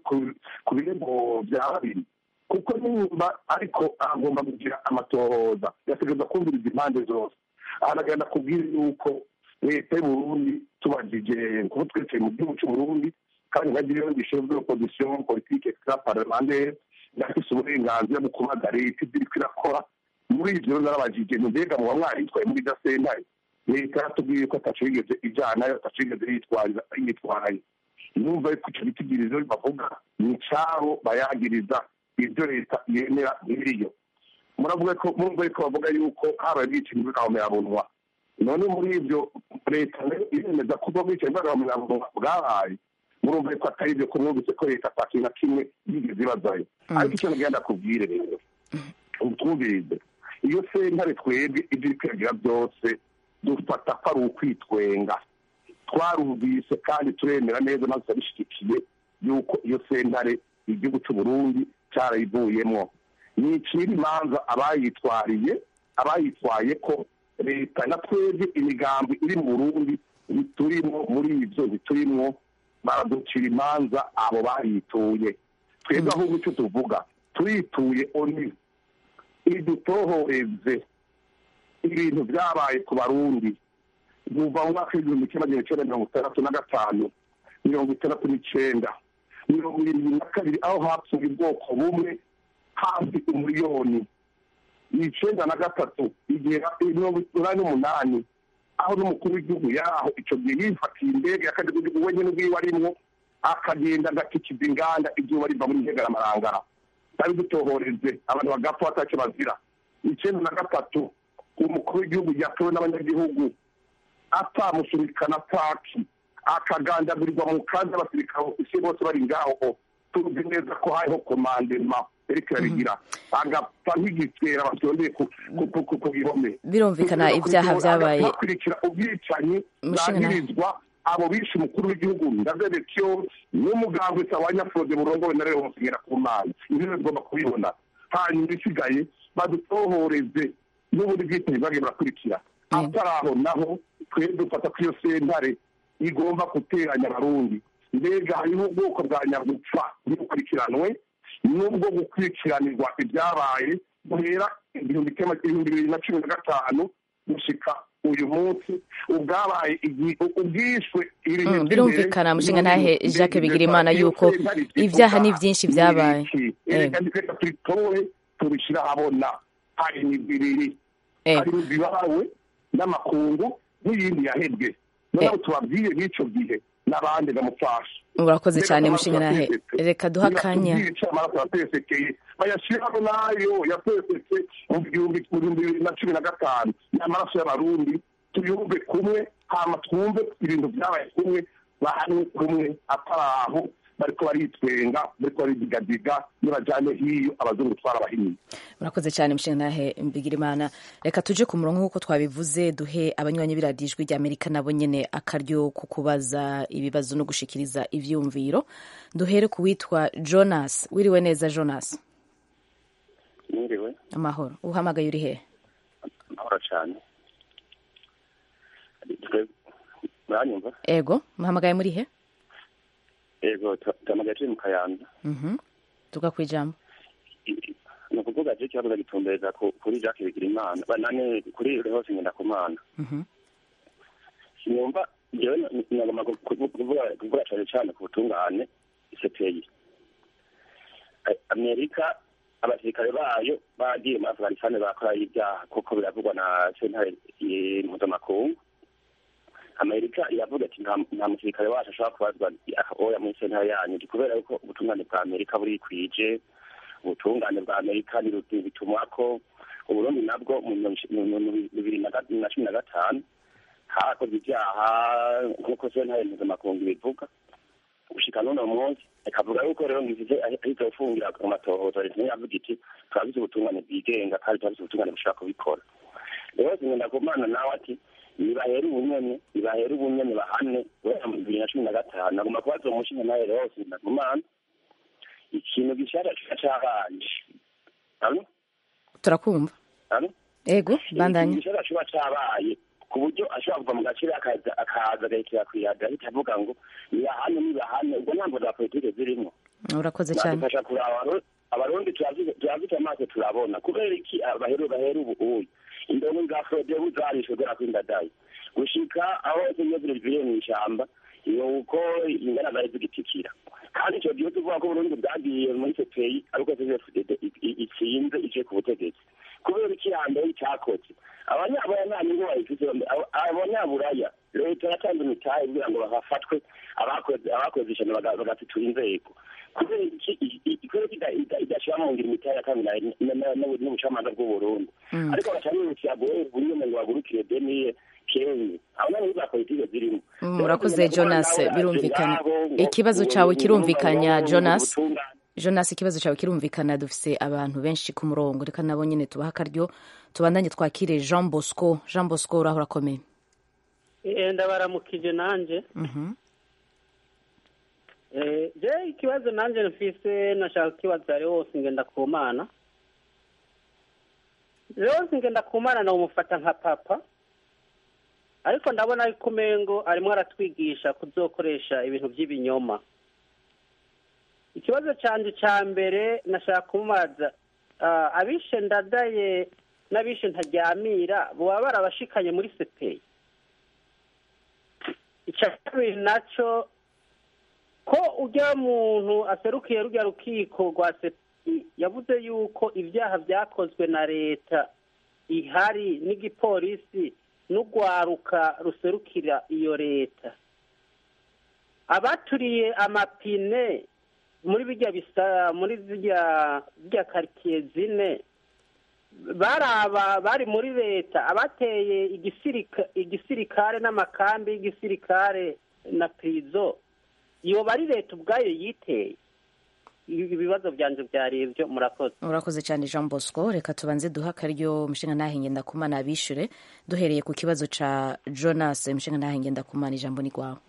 [SPEAKER 9] ku birego bya babiri kuko nimba ariko agomba kugira amatohoza yategereza kumviriza impande zose ahanagenda kubwira yuko leta y'uburundi tubagije kuba twicaye mu gihugu cy'uburundi kandi nkagira iyo gishinzwe opozisiyo politike extra parlementaire yafise uburenganzira bwo kubaga leta ibyo iriko irakora muri ivyo rero narabajije mbega muba mwaritwaye muri irya sentare leta yaratubwiye ko ataco yigeze ijanayo ataco yigeze yitwaye numva yuko ico gitigirizo bavuga ni icabo bayagiriza ibyo leta yemera biriyo muravuga ko murumva yuko bavuga yuko habaye ubwicanyi bw'agahomerabunwa none muri ibyo leta iremeza ko ubwo bwicanyi bw'agahomerabunwa bwabaye murumva yuko atari ibyo ko mwumvise ko leta ata kintu na kimwe yigeze ibazayo ariko icyo nagenda kubwire rero twumvirize iyo sentare twebwe ibyo iri kwigira byose dufata ko ari ukwitwenga twarumvise kandi turemera neza maze turabishyigikiye yuko iyo sentare igihugu cy'uburundi cyarayivuyemo ni ikiri imanza abayitwariye abayitwaye ko leta na twebwe imigambi iri mu burundi biturimo muri ibyo biturimo baraducira imanza abo bayituye twebwe ahubwo icyo tuvuga turituye oni idutohoreze ibintu byabaye ku barundi kuva mu mwaka w'igihumbi kimwe magana cyenda mirongo itandatu na gatanu mirongo itandatu n'icyenda mirongo irindwi na kabiri aho hapfuye ubwoko bumwe hafi umuriyoni icyenda na gatatu igihe mirongo inani n'umunani aho n'umukuru w'igihugu yaho icyo gihe yifatiye indege y'akajya igihugu wenyine ubwiwe arimwo akagenda agakikiza inganda izuba riva muri ntegamarangara bari dutohoreze abantu bagapfa batacyo bazira icyenda na gatatu umukuru w'igihugu yatowe n'abanyagihugu atamusurikana paki akagandagurirwa mu kandi abasirikare isi bose bari ngaho tuzi neza ko hariho komandema eriko irabigira agapfa nk'igitera babyondeye ku gihome
[SPEAKER 1] birumvikana ibyaha byabaye
[SPEAKER 9] bakurikira ubwicanyi bwagirizwa abo bishe umukuru w'igihugu ndazebekyo n'umuganga wese abanyafurode burongowe na rero bongera ku mana ibyo bigomba kubibona hanyuma isigaye badutohoreze n'ubundi bwicanyi bwagiye burakurikira atari aho naho twebwe dufata ko iyo sentare igomba guteranya abarundi mbega hariho ubwoko bwa nyagupfa bukurikiranwe n'ubwo gukurikiranirwa ibyabaye guhera ibihumbi bibiri na cumi na gatanu gushika uyu munsi ubwabaye ubwishwe
[SPEAKER 1] birumvikana mushinga ntahe jacques bigirimana yuko ibyaha ni byinshi byabaye
[SPEAKER 9] reka tubitore tubishyira ahabona hari imigwi ibiri hari imigwi ibawe n'amakungu n'iyindi yahebwe noneho tubabwiye n'icyo gihe n'abandi bamufasha
[SPEAKER 1] urakoze cyane mushinga nahe reka duha akanya
[SPEAKER 9] bayashyiraho nayo yatesetse mu bihumbi bibiri na cumi na gatanu ni amaraso y'abarundi tuyumve kumwe hama twumve ibintu byabaye kumwe bahanwe kumwe atari aho bariko baritwenga bariko baridigadiga nibajane hiyo abazungu twarabahinyiye
[SPEAKER 1] murakoze cyane mushingantahe mbigirimana reka tuje ku murongo nk'uko twabivuze duhe abanywanyi b'iradiyo ijwi ry'amerika nabo nyene akaryo ku kubaza ibibazo no gushikiriza ivyumviro duhere ku witwa jonas wiriwe neza jonas
[SPEAKER 11] mwiriwe
[SPEAKER 1] amahoro uhamagaye uri hehe
[SPEAKER 11] amahoro cyane muranyumva
[SPEAKER 1] ego muhamagaye muri he
[SPEAKER 11] ego tuhamagaye turi mu kayanza
[SPEAKER 1] Mhm. tuga ku ijambo
[SPEAKER 11] ni ukuvuga je ikibazo ndagitumbereza ku- kuri jacques bigirimana banane kuri hose ngenda kumana
[SPEAKER 1] Mhm.
[SPEAKER 11] sinumva jewe na- nagomba ku- ku- kuvuga kuvuga cane cane ku butungane cpi amerika abasirikare bayo bagiye muri afghanistan bakora ibyaha kuko biravugwa na sentare eh, mpuzamakungu amerika iravuga ati nta nta musirikare wacu ashobora kubazwa oya muri sentare yanyu Ni kubera yuko ubutungane bwa amerika burikwije ubutungane bwa amerika ni bitumwa ko uburundi nabwo mu mirongo- mu mu bibiri na ga- na cumi na gatanu hakoze ibyaha nk'uko sentare mpuzamakungu ibivuga gushika n'uno munsi ikavuga yuko rero ngize ahita ufungira ku matohoza leta niyo yavuga iti turabize ubutungane bwigenga kandi turabize ubutungane bushobora kubikora rero zingenda kumana nawe ati nibahere ubunyene nibahere ubunyene bahane guhera mu bibiri na cumi na gatanu agomba kubaza uwo mushinga nawe rero zingenda kumana ikintu gishasha kiba cabanje alo
[SPEAKER 1] turakumva
[SPEAKER 11] alo
[SPEAKER 1] ego bandanye
[SPEAKER 11] igishobora kuba cabaye ku buryo ashobora kuva mu gaciro akaza akaza agahitira kwiyaga ahita avuga ngo nibahane nibahane ubwo ntabwo za politike zirimo
[SPEAKER 1] urakoze cyane
[SPEAKER 11] nadufasha kuraba Abaro- abarundi turazi- turazita amaso turabona kubera iki baheru bahera ubu uyu indongo za frodebu zarishwe kubera ko indadayi gushika aho zimwe ziriviriye mu ishyamba nuko ingana zari zigitikira kandi icyo gihe tuvuga ko uburundi bwagiye muri cpi ariko cfdd itsinze iciye ku butegetsi kubera iki hambere cyakoze abanyaburaya nta nyungu bayifite abo- abanyaburaya leta yatanze imitahe kugira ngo bafatwe abakoze abakoze ishyano baga- bagasitura inzego kubera iki i- i- kubera ko ida- ida- idashira mu ngiro imitahe yatanzwe na- na- na- na- n'ubucamanza bw'uburundi
[SPEAKER 1] Mm.
[SPEAKER 11] ariko baca bihutira guhera ubunyene ngo bagurukire deniye kenye aho nani za politike zirimo
[SPEAKER 1] Mm, urakoze jonas birumvikana ikibazo cyawe kirumvikanya jonas jonas ikibazo cyawe kirumvikana dufise abantu benshi ku murongo reka nabo nyine tubaha akaryo tubandanye twakire jean bosco jean bosco uraho urakomeye
[SPEAKER 12] Eh, ndabaramukije nanje
[SPEAKER 1] Mhm.
[SPEAKER 12] Eh, je ikibazo nanje mfise nashaka kukibaza Leonce Ngendakumana Leonce Ngendakumana nawumufata nka papa ariko ndabona yuko umengo arimo aratwigisha kuzokoresha ibintu by'ibinyoma ikibazo canje ca mbere nashaka kumubaza ah, abishe ndadaye n'abishe ntaryamira boba barabashikanye muri sepeyi icya kabiri nacyo ko ujya muntu aserukiye rujya rukiko rwa sepi yavuze yuko ibyaha byakozwe na leta ihari n'igipolisi n'urwaruka ruserukira iyo leta abaturiye amapine muri bijya bisa muri zijya zijya karitsiye zine baraba bari muri leta abateye igisirika- igisirikare n'amakambi y'igisirikare na pirizo yoba ari leta ubwayo yiteye Ibi- ibibazo byanje byari ibyo murakoze
[SPEAKER 1] urakoze cyane jean bosco reka tubanze duha akaryo umushinga ntahe ngendakumana abishure duhereye ku kibazo ca jonas umushinga ntahe ngendakumana ijambo ni rwawe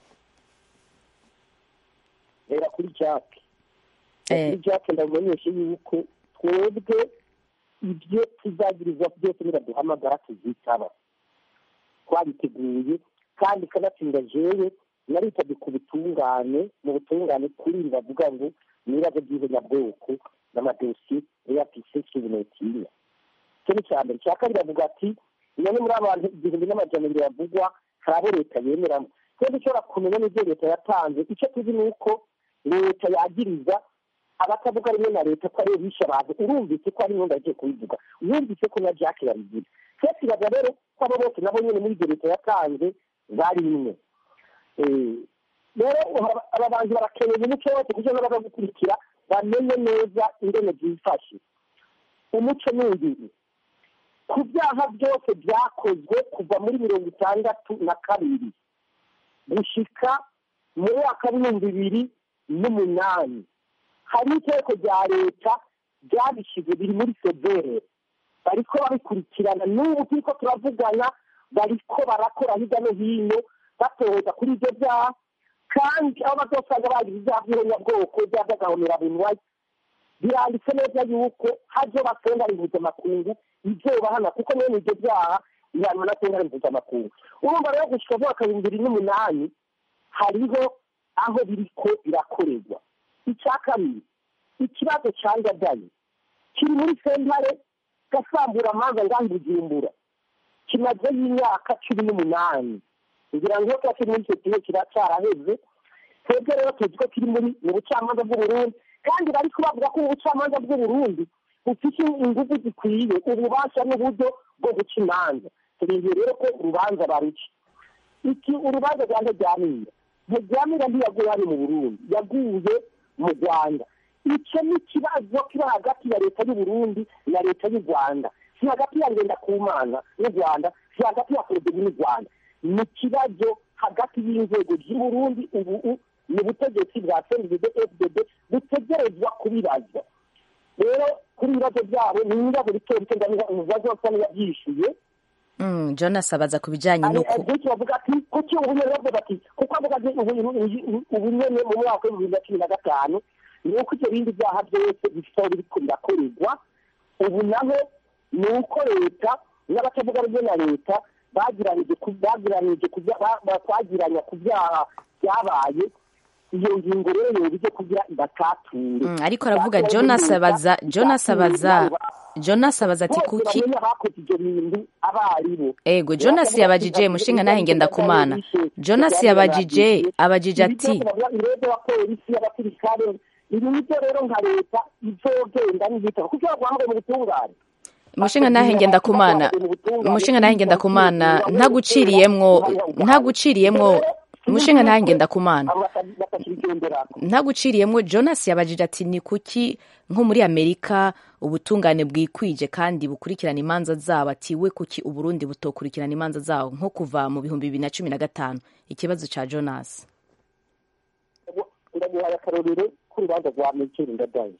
[SPEAKER 10] rera kuri jake
[SPEAKER 1] Eh.
[SPEAKER 10] kuri jake ndamumenyesha yuko twebwe ibyo tuzagirizwa byose niraduhamagara tuzitaba twabiteguye kandi kanatsinda jewe naritabye ku butungane mu butungane kuri bavuga ngo nirazo by'ihonyabwoko n'amadosiye eyapise subunetinya icyo ni icya mbere icya kabiri avuga ati none muri abantu igihumbi n'amajana abiri bavugwa hari abo leta yemeramo twebwe dushobora kumenya n'ibyo leta yatanze icyo tuzi ni uko leta yagiriza abatavuga rimwe na leta ko ariyo bishe abantu urumvise ko ari imyenda yagiye kubivuga wumvise ko na jack babigira twe tubaza rero ko abo bose nabo nyine muri ibyo leta yatanze bari imwe Eh, rero aba- aba bantu barakeneye umuco wose kugira ngo bagagukurikira bamenye neza ingene byifashe umuco ni ingiri ku byaha byose byakozwe kuva muri mirongo itandatu na kabiri gushika mu mwaka w'ibihumbi bibiri n'umunani hari iteko rya leta ryabishyize biri muri severe bariko babikurikirana n'ubu turiko turavugana bariko barakora hirya no hino batohoza kuri ibyo byaha kandi aho bazosanga bagize ibyaha by'ihonyabwoko ibyaha by'agahomerabunwa biranditse neza yuko hazoba sentare mpuzamakungu izobahana kuko mwene ibyo byaha bihanwa na sentare mpuzamakungu urumva rero gushika mu mwaka w'ibihumbi bibiri n'umunani hariho aho biriko birakorerwa icya kabiri ikibazo cya ngadayi kiri muri sentare gasambura amanza ngaho i bujumbura kimazeho imyaka cumi n'umunani kugira ngo iyo kiri muri icyo gihe kiracyaraheze twebwe rero tuzi ko kiri muri mu bucamanza bw'uburundi kandi bari kubavuga ko ubucamanza bw'uburundi bufite ingufu zikwiye ububasha n'uburyo bwo guca imanza turindiye rero ko urubanza baruca iki urubanza rwa ntaryamira ntaryamira ntiyaguye hano mu burundi yaguye mu rwanda icyo ni ikibazo kiba hagati ya leta y'uburundi na leta y'u rwanda si hagati ya ngendakumana n'u rwanda si hagati ya korodegi n'u rwanda ni ikibazo hagati y'inzego z'uburundi ubu ni ubutegetsi bwa cnddd fdd butegerezwa kubibazwa rero kuri ibibazo byabo ni ibibazo bito bito ibibazo bisa n'iyabyishyuye
[SPEAKER 1] Mm, jonas abaza ku bijyanye n'uko
[SPEAKER 10] benshi bavuga ati kuki ubunyene bavuga ati kuko avuga ati ubunyene mu mwaka w'ibihumbi bibiri na cumi na gatanu ni uko ibyo bindi byaha byose bifite aho biriko birakorerwa ubu naho ni uko leta n'abatavuga rumwe na leta bagiranije bagiranije twagiranya ku byaha byabaye iyo ngingo rero yoba ije kugira ibatature
[SPEAKER 1] Mm, ariko aravuga jonas abaza jonas abaza jonas abaza ati kuki
[SPEAKER 10] bakoze ibyo bintu abaribo
[SPEAKER 1] ego jonas yabajije mushinga nahe ngenda kumana jonas yabajije abajije ati
[SPEAKER 10] irebe wa polisi y'abasirikare ibi nibyo rero nka leta izogenda n'ibitabo kuko baguhamagaye mu butungane
[SPEAKER 1] mushinga nahe ngenda kumana mushinga nahe ngenda kumana ntaguciriyemwo ntaguciriyemwo mushinga nahe ngenda kumana ntaguciriyemwo jonas yabajije ati ni kuki nko muri amerika ubutungane bwikwije kandi bukurikirana imanza zabo ati we kuki uburundi butokurikirana imanza zabo nko kuva mu bihumbi bibiri na cumi na gatanu ikibazo ca jonas
[SPEAKER 10] ndaguhaye akarorero k'urubanza rwa mekeri ndadaye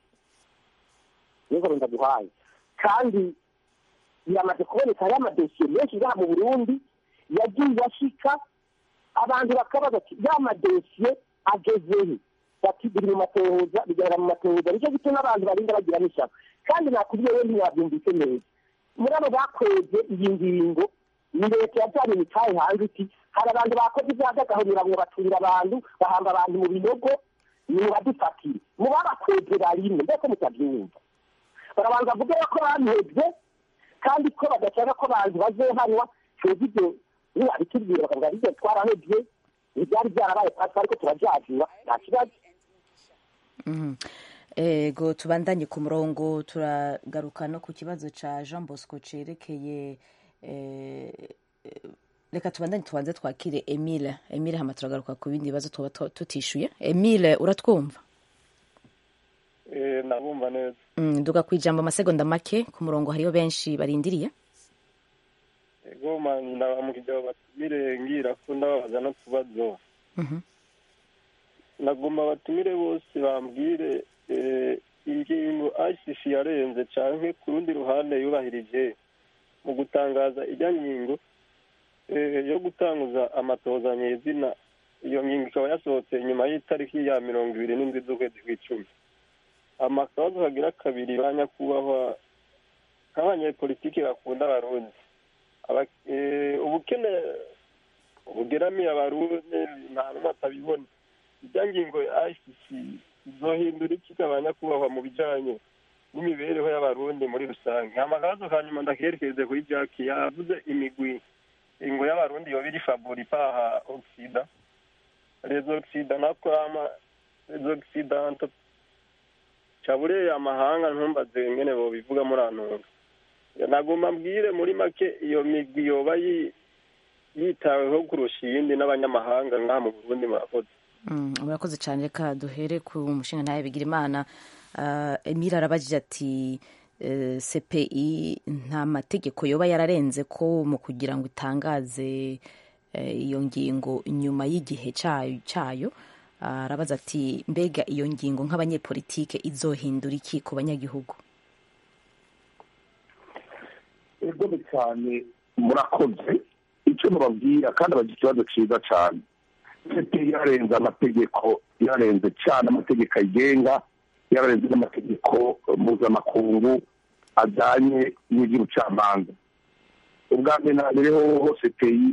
[SPEAKER 10] nizo ndaguhaye kandi biramaze kuboneka hariho amadosiye menshi ngaha mu burundi yagiye ashika abantu bakabaza ati ya madosiye agezehe bati biri mu matohoza bigaragara mu matohoza nicyo gituma abantu barinda bagira n'ishyaka kandi nakubwiye we ntiwabyumvise neza muri abo bakweze iyi ngingo ni leta yajyanye imitahe hanze iti hari abantu bakoze ibyaha by'agahurira ngo baturira abantu bahamba abantu mu binogo ni mubadufatire mu babakweze barimo mbese mutabyumva barabanza bavuge ko bamwebwe kandi ko badashaka ko abantu bazohanwa twebwe ibyo ntibabitubwira bakavuga aribyo twarahebye ibyari byarabaye twari ariko turabyajura nta kibazo
[SPEAKER 1] Mhm. ego tubandanye ku murongo turagaruka no ku kibazo ca jean bosco cerekeye eh, eh, reka tubandanye tubanze twakire emile emile hama turagaruka ku bindi bibazo tuba tu- tutishuye emile uratwumva
[SPEAKER 13] Eh, nabumva neza
[SPEAKER 1] Mm, duga ku ijambo amasegonda make ku murongo hariyo benshi barindiriye
[SPEAKER 13] ego mani ndabamukijya batumire ngira ko ndababaza n'utubazo
[SPEAKER 1] Mhm.
[SPEAKER 13] nagomba batumire bose bambwire eh, ingingo ICC yarenze canke ku rundi ruhande yubahirije mu gutangaza ijya ngingo eh, yo gutanguza amatoza nyezina iyo ngingo ikaba yasohotse nyuma y'itariki ya mirongo ibiri n'indwi z'ukwezi kw'icumi amakabazo kagira kabiri ba nyakubahwa nk'abanyepolitiki bakunda abarundi Aba- eh, ubukene bugeramiye abarundi nta n'umwe atabibona ijya ngingo ya ICC izohindura iki ikaba kubahwa mu bijanye n'imibereho y'abarundi muri rusange amakabazo ka nyuma ndakerekeze kuri jack yavuze imigwi ingo y'abarundi yoba iri favori paha oxida rezo oxida nako ama rezo oxidanto cabureye amahanga ntumbaze ngene bobivuga muri antunga nagomba mbwire muri make iyo migwi yoba yi- yitaweho kurusha iyindi n'abanyamahanga ngaha mu burundi murakoze
[SPEAKER 1] Mm, murakoze cyane reka duhere ku mushinga nawe bigira imana uh, emile arabajije ati uh, cpi nta mategeko yoba yararenze ko mu kugira ngo itangaze eh, iyo ngingo nyuma y'igihe cyayo cyayo arabaza ati mbega iyo ngingo nk'abanyepolitike izohindura iki ku banyagihugu
[SPEAKER 9] ego cyane murakoze icyo mubabwira kandi abagira ikibazo cyiza cyane sete yarenze amategeko yarenze cyane amategeko ayigenga yararenze n'amategeko mpuzamakungu ajyanye n'iby'ubucamanza ubwa mbere na mbere hoho sepeyi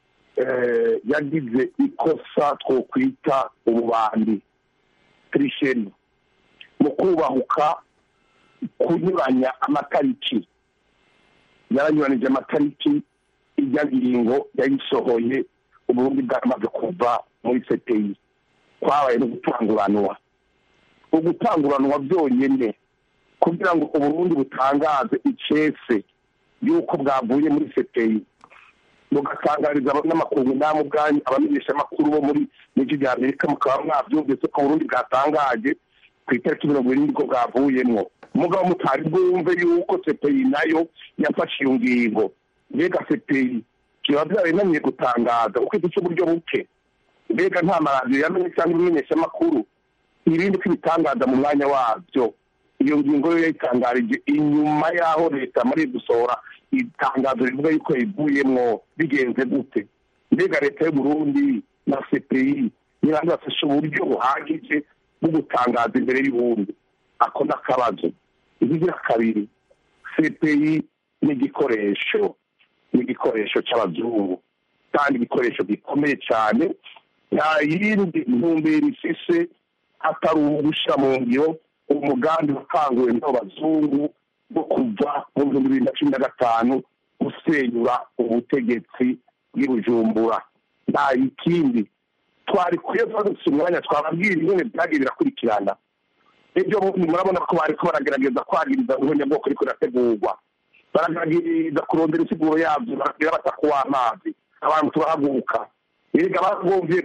[SPEAKER 9] yagize ikosa twokwita ububandi tirisheni mu kubahuka kunyuranya amatariki yaranyuranije amatariki ijya ngingo yayisohoye uburundi bwaramaze kuva muri sepeyi kwabaye no gutanguranwa ugutanguranwa byonyine kugira ngo uburundi butangaze icese y'uko bwavuye muri sepeyi bugatangariza abanyamakuru namwe ubwanyu abamenyeshamakuru bo muri n'ijwi rya amerika mukaba mwabyumvise ko uburundi bwatangaje ku itariki mirongo irindwi ko bwavuyemwo umugabo mutari bwumve yuko sepeyi nayo yafashe iyo ngingo mbega sepeyi kiba byarayinaniye gutangaza kuko ifite uburyo buke mbega nta maradiyo yamenye cyangwa ibimenyeshamakuru ibindi ko ibitangaza mu mwanya wabyo iyo ngingo yo yayitangarije inyuma y'aho leta muri gusohora itangazo rivuga yuko yivuyemwo bigenze gute mbega leta y'uburundi na cpi nibanza bafashe uburyo buhagije bwo gutangaza imbere y'ubundi ako ni akabazo ikigira kabiri cpi ni igikoresho ni igikoresho cy'abazungu kandi igikoresho gikomeye cyane nta yindi ntumbero ifise atari ugushyira mu ngiro umugambi wakanguwe n'abazungu bwo kuva mu bihumbi bibiri na cumi na gatanu gusenyura ubutegetsi bw'ibujumbura nta ikindi twari kwiye dufite umwanya twababwira ingene byagiye birakurikirana ibyo murabona ko bariko baragerageza kwagiriza ubunyabwoko ariko irategurwa baragerageza kurondera insiguro yabyo baragira bataka w'amazi abantu turahaguruka erega baragomvye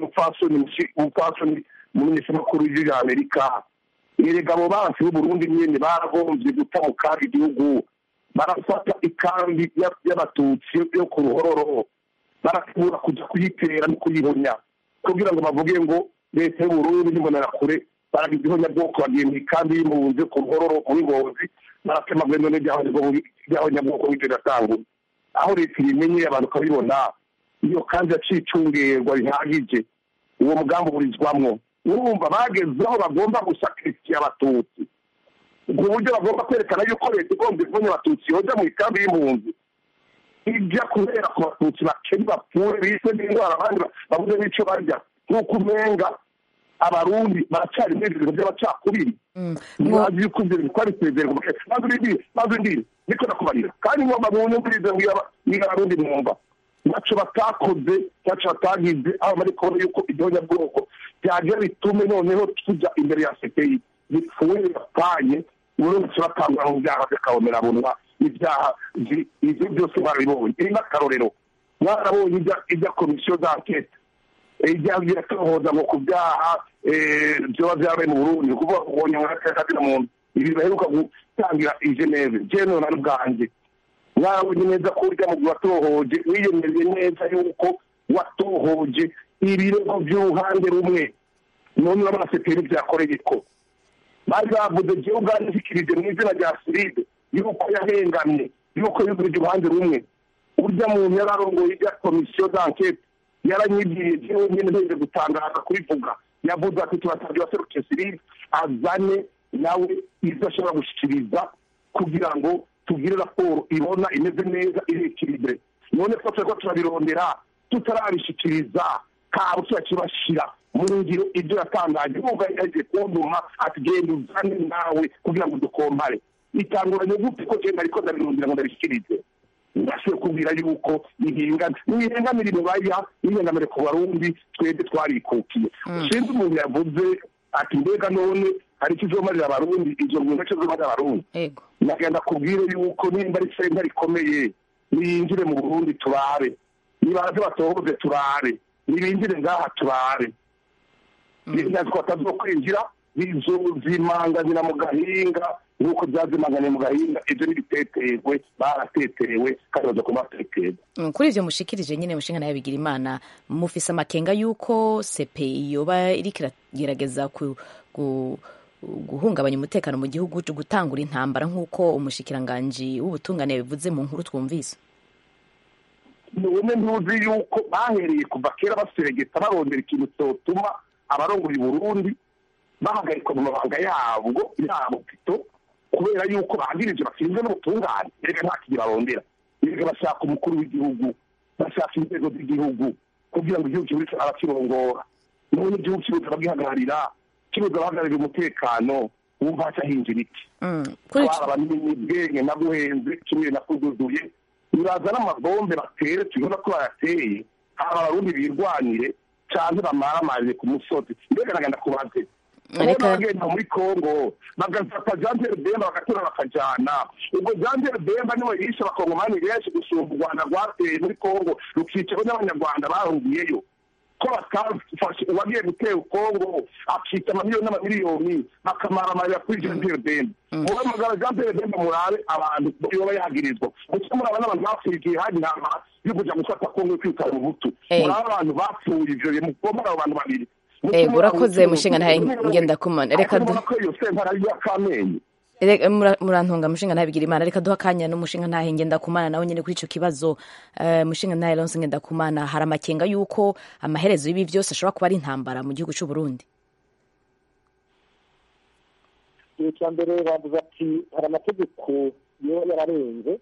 [SPEAKER 9] umupfasoni mu minisitiri w'igihugu ya amerika erega abo bansi b'uburundi nyene baragomvye guta mu kaga igihugu barafata ikambi y'abatutsi yo ku ruhororo barategura kuja kuyitera no kuyihonya kugira ngo bavuge ngo leta y'uburundi n'imbonerakure baragize ihonyabwoko bagiye mu ikambi y'impunzi ku ruhororo muri ngozi baratema gwendo n'iryahonyabwoko w'ivyo gatangura aho leta ibimenyeye abantu ukabibona iyo kandi yaciye icungerwa rihagije uwo mugambi uburizwamwo urumva bageze aho bagomba gusakirikiya abatutsi ubwo buryo bagomba kwerekana yuko leta igomba ivunya abatutsi yoja mu ikambi y'impunzi ijya kubera ku batutsi bakeni bapfure bise n'indwara abandi babuze n'ico barya nk'uko umenga abarundi baracari muri ibintu by'abacakubiri mwazi yuko ivyo bintu twari sezerwa maze urindire maze urindire niko nakubarira kandi ngomba munyumvirize niba abarundi mwumva ntaco batakoze ntaco batagize aho bari kubona yuko igihonyabwoko byagira bitume noneho tujya imbere ya cpi bipfuye bapanye uburundi turatangura mu byaha by'akabomerabunwa ibyaha ivyo byose barabibonye iri n'akarorero mwarabonye ijya komisiyo d'enquete ijya biratohoza ngo ku byaha vyoba vyabaye mu burundi kuvuga kubonye mwakakazina muntu ibi baheruka gutangira i geneve jewe nani bwanjye mwabonye neza ko urya mu watohoje wiyemeje neza yuko watohoje ibirego by'uruhande rumwe none urabona seperi byakoreye ko bari bavuze jewe ubwanjye nshikirije mu izina rya siride yuko yahengamye yuko yugurije uruhande rumwe urya muntu yararongoye ijya komisiyo d'enquete yaranyibwiye jewe nyene nteje gutangaza kubivuga yavuze ati tubasabye waserukiye siride azane nawe ibyo ashobora gushikiriza kugira ngo tugire raporo ibona imeze neza irekiribure none ko turiko turabirondera tutarabishikiriza kabo turakibashira mu ngiro ibyo yatangaje nubwo yaje kunduma ati genda uzane nawe kugira ngo dukompare itanguranye gute ko genda ariko ndabirondera ngo ndabishikirize ndashoboye kubwira yuko ihinga nihengamira ibibaya nihengamire ku barundi twebwe twarikukiye sinzi umuntu yavuze ati mbega none hari ikizomarira abarundi izo ngingo kizomarira abarundi nagenda kubwire yuko nimba ari senta rikomeye niyinjire mu burundi turabe nibaze batohoze turabe nibinjire ngaha turabe ntabwo batazokwinjira bizozimanganira mu gahinga nk'uko byazimanganiye mu gahinga ibyo n'ibiteterwe barateterewe kandi baza kuba bateterwa
[SPEAKER 1] Mm, kuri ivyo mushikirije nyine mushinga nawe bigira imana mufise amakenga y'uko CPI yoba iriko iragerageza ku, ku, guhungabanya umutekano mu gihugu gutangura intambara nk'uko umushikiranganji w'ubutungane yabivuze mu nkuru twumvise
[SPEAKER 9] ubumwe ntuzi yuko bahereye kuva kera baseregeta barondera ikintu cyotuma abarongoye i burundi bahagarikwa mu mabanga yabwo yabo pito kubera yuko bangirije bashinzwe n'ubutungane erega nta kintu barondera erega bashaka umukuru w'igihugu bashaka inzego z'igihugu kugira ngo igihugu kibe abakirongora none igihugu kibuze abagihagararira kibuze abahagararira umutekano wumva haca hinjira iki twaba n'ibwenge na guhenze kimwe na kududuye uraza n'amabombe batere tubona ko bayateye haba abarundi birwanire canke bamaramarire ku musozi mbega nagenda kubaze
[SPEAKER 1] Ariko-
[SPEAKER 9] ubona bagenda muri kongo bagafata jean pierre bemba bagatura bakajana ubwo jean pierre bemba niwe yishe abakongomani benshi gusumba u rwanda rwateye muri kongo rukicaho n'abanyarwanda bahungiyeyo ko batafashe uwagiye gutera kongo akita amamiliyoni n'amamiliyoni bakamaramarira kuri jean pierre bemba mube magana jean pierre bemba murabe abantu yoba yagirizwa gusa muraba n'abantu bapfuye igihe hari intama yo kuja gufata kongo yo kwitara mu butu
[SPEAKER 1] Eh.
[SPEAKER 9] murabe abantu bapfuye ivyo bintu mugomba abo bantu babiri
[SPEAKER 1] Eh, urakoze mushinga ntahe ngenda kumana reka du
[SPEAKER 9] ko iyo sentara y'akamenye
[SPEAKER 1] Reka- mura- murantunga mushinga ntahe bigira imana reka duha akanya n'umushinga ntahe ngenda kumana nawe nyine kuri ico kibazo eh, mushinga ntahe Lonse ngenda kumana hari amakenga y'uko amaherezo y'ibi vyose ashobora kuba ari intambara mu gihugu c'u Burundi
[SPEAKER 10] igihe cya mbere bavuze ati hari amategeko yoba yararenze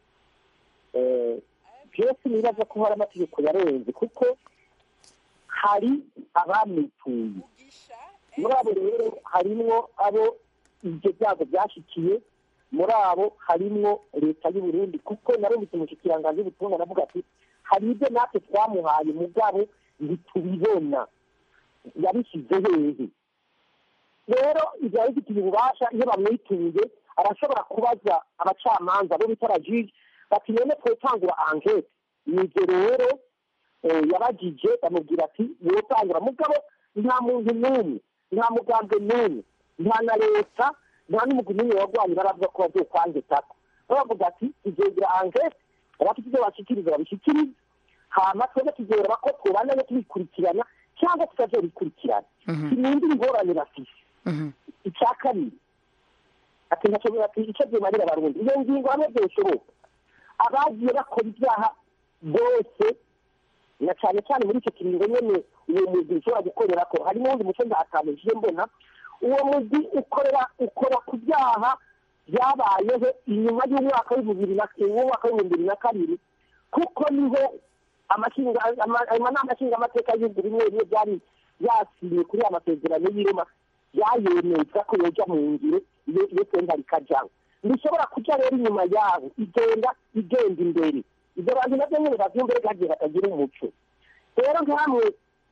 [SPEAKER 10] Eh, byose nibaza ko hari amategeko yarenze kuko hari abamituye muri abo rero harimwo abo ibyo byago byashikiye muri abo harimwo leta y'u Burundi kuko narumvise umushikiranganji w'ubutumwa aravuga ati hari ibyo natwe twamuhaye mugabo ntitubibona yabishyize hehe rero ibyo bifitiye ububasha iyo bamwituye arashobora kubaza abacamanza bo bita rajiji bati none twotangura ankete nibyo rero eh, yabajije bamubwira ati wotangura mugabo nta muntu n'umwe nta mugambwe n'umwe nta na leta nta n'umugwi n'umwe wagwanye baravuga ko bazokwangetako baravuga ati tuzogira ankete abafite ibyo bashikiriza babishikirize hama twebwe tuzoreba ko twobandanye tubikurikirana cyangwa tutazobikurikirana sinindi ingorane bafise icya kabiri ati ntacyo ati icyo byimarira abarundi iyo ngingo hamwe byoshoboka abagiye bakora ibyaha bose na cyane cyane muri icyo kiringo nyene uwo mugwi ushobora gukorera ko harimo uwundi muco ndahatamishije mbona uwo mugwi ukorera ukora ku byaha byabayeho inyuma y'umwaka w'ibihumbi bibiri na w'umwaka w'ibihumbi bibiri na kabiri kuko niho amashinga ama- amanama nshingamateka y'ibihugu bimwe bimwe byari yasinye kuri aya masezerano y'irema byayemeza ko yoja mu ngiro iyo iyo senta rikajaho ntishobora kuja rero inyuma yabo igenda igenda imbere ibyo bantu nabyo nyine bavyumve reka hagiye batagira umuco rero nkamwe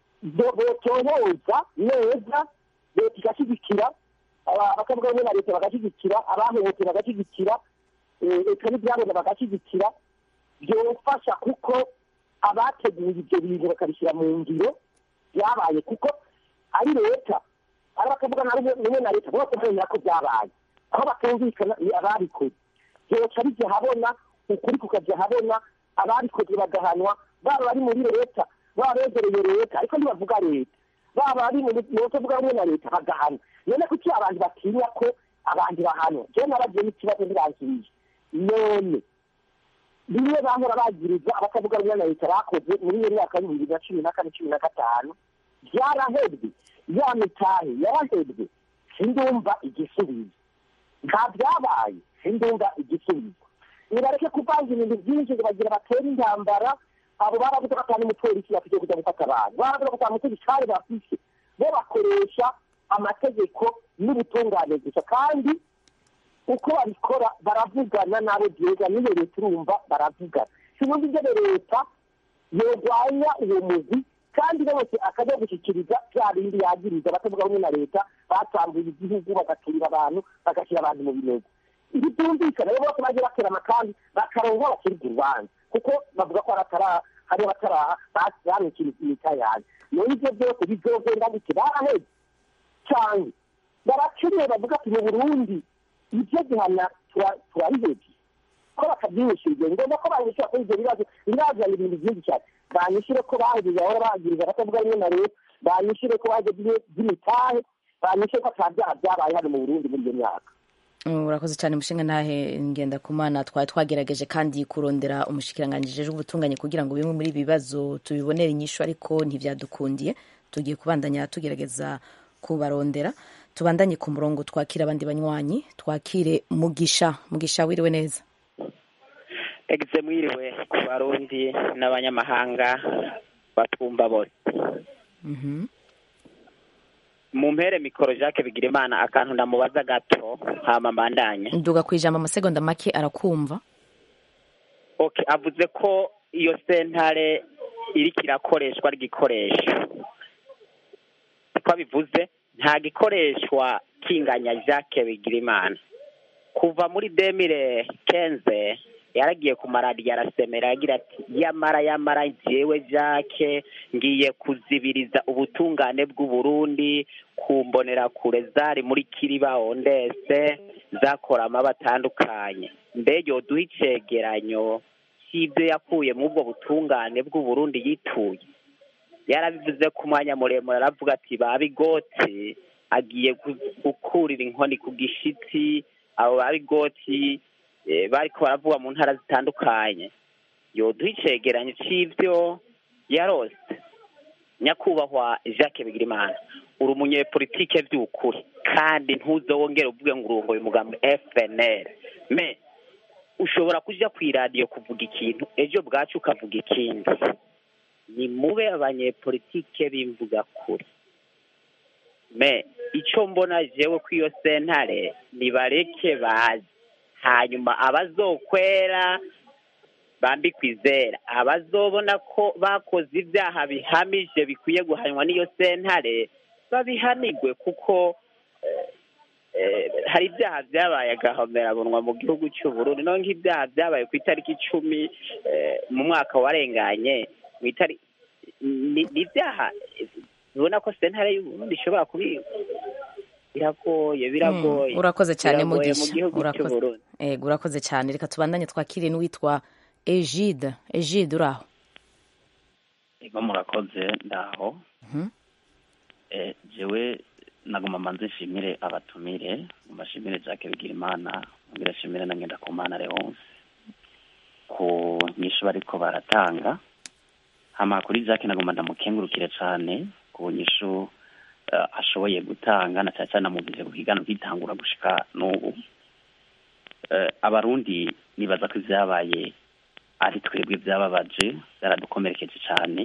[SPEAKER 10] botohoza neza leta igashyigikira aba- bakavuga rumwe na leta bagashyigikira abahohote bagashyigikira eh, eka n'ibyabona bagashyigikira byofasha kuko abateguye ibyo bintu bakabishyira mu ngiro byabaye kuko ari leta ari bakavuga na rumwe rumwe na leta bose bemera ko byabaye aho batumvikana ni ababikoze byoca bijya habona ukuri kukajya habona ababikoze bagahanwa baba bari muri leta baba begereye leta ariko ntibavuga leta baba bari mu batavuga rumwe na leta bagahana none kuki abantu batinya ko abandi bahanwa jewe naragiye n'ikibazo ntibangirije none bimwe bahora bagiriza abatavuga rumwe na leta bakoze muri iyo myaka y'ibihumbi bibiri na cumi na kane cumi na gatanu byarahebwe ya mitahe yarahebwe sindumva igisubizo nta byabaye sindumva igisubizo nibareke kuvanga ibintu byinshi ngo bagira batere intambara abo baravuze ko atari umupolisi bafite kujya gufata abantu baravuze ko atari umupolisi bafise bo bakoresha amategeko n'ubutungane gusa kandi uko babikora baravugana n'abo byega n'iyo leta urumva baravugana sinumva ibyo leta yorwanya uwo mugwi kandi bose akajya gushyikiriza bya bindi yagiriza batavuga rumwe na leta batambuye igihugu bagaturira abantu bagashyira abantu mu binogo ibi byumvikana rero bose bagiye batera amakambi bakaronka bakirwa urubanza kuko bavuga ko haratara hari abataraha bamwikiriza imita yanjye none ibyo byose bizogenda gute baraheze cyane barakeneye bavuga ati mu burundi ibyo gihana turabihebye ko bakabyihishije ngombwa ko banyishyura kuri ibyo bibazo birazana ibintu byinshi cyane banyishyure ko bahejeje ahora bahagiriza abatavuga rimwe na leta banyishyure ko bahejeje by'imitahe banyishyure ko ata byaha byabaye hano mu burundi muri iyo myaka
[SPEAKER 1] urakoze cyane umushinga ntahe ngenda ku mana twari twagerageje kandi kurondera umushikiranganji w'ubutunganye kugira ngo bimwe muri ibi bibazo tubibonere inyishu ariko ntibyadukundiye tugiye kubandanya tugerageza kubarondera tubandanye ku murongo twakire abandi banywanyi twakire mugisha mugisha wiriwe neza
[SPEAKER 14] egize mwiriwe ku barundi n'abanyamahanga batwumva bose mu mpere mikoro jacques bigira imana akantu ndamubaza gato hama mbandanye
[SPEAKER 1] nduga ku ijambo amasegonda make arakumva
[SPEAKER 14] okay avuze ko iyo sentare iriko irakoreshwa ari igikoresho ko bivuze nta gikoreshwa kinganya jacques bigira imana kuva muri demire kenze yaragiye ku maradiyo arasemera agira ati yamara yamara jewe jacques ngiye kuzibiriza ubutungane bw'uburundi ku mbonerakure zari muri kiriba ondese zakora amaba atandukanye mbega yoduha icegeranyo cy'ibyo yakuye muri ubwo butungane bw'uburundi yituye yarabivuze ku mwanya muremure aravuga ati babigoti agiye gukurira inkoni ku gishitsi abo babigoti bariko baravuga mu ntara zitandukanye yoduha icegeranyo c'ivyo yarose nyakubahwa jacques bigirimana uri umunyepolitike vy'ukuri kandi ntuzowongere uvuge ngo urongoye umugambi fnl me ushobora kuja kw'iradiyo kuvuga ikintu ejo bwacu ukavuga ikindi ni mube abanyepolitike b'imvuga kuri me ico mbona jewe kw'iyo sentare nibareke bazi hanyuma abazokwera bambikwa izera abazobona ko bakoze ibyaha bihamije bikwiye guhanwa n'iyo sentare babihanigwe kuko hari ibyaha byabaye agahomerabunwa mu gihugu cy'uburundi no nk'ibyaha byabaye ku itariki icumi mu mwaka warenganye ni ibyaha ubona ko sentare y'uburundi ishobora kubiba biragoye biragoye
[SPEAKER 1] urakoze cyane
[SPEAKER 14] mu
[SPEAKER 1] mugisha
[SPEAKER 14] gihugu cy'uburundi
[SPEAKER 1] ego urakoze cyane reka tubandanye twakire n'uwitwa egide egide uri aho
[SPEAKER 15] ego murakoze ndaho jewe naguma manze nshimire abatumire mbashimire jacques bigirimana mbere nshimire na ngendakumana leonce ku nyishu bariko baratanga hama kuri jacques naguma ndamukengurukire cane ku nyishu uh, ashoboye gutanga na cyane cyane namuvise ku kigano kitangura gushika n'ubu uh, abarundi nibaza ko ivyabaye ari twebwe vyababaje byaradukomerekeje cane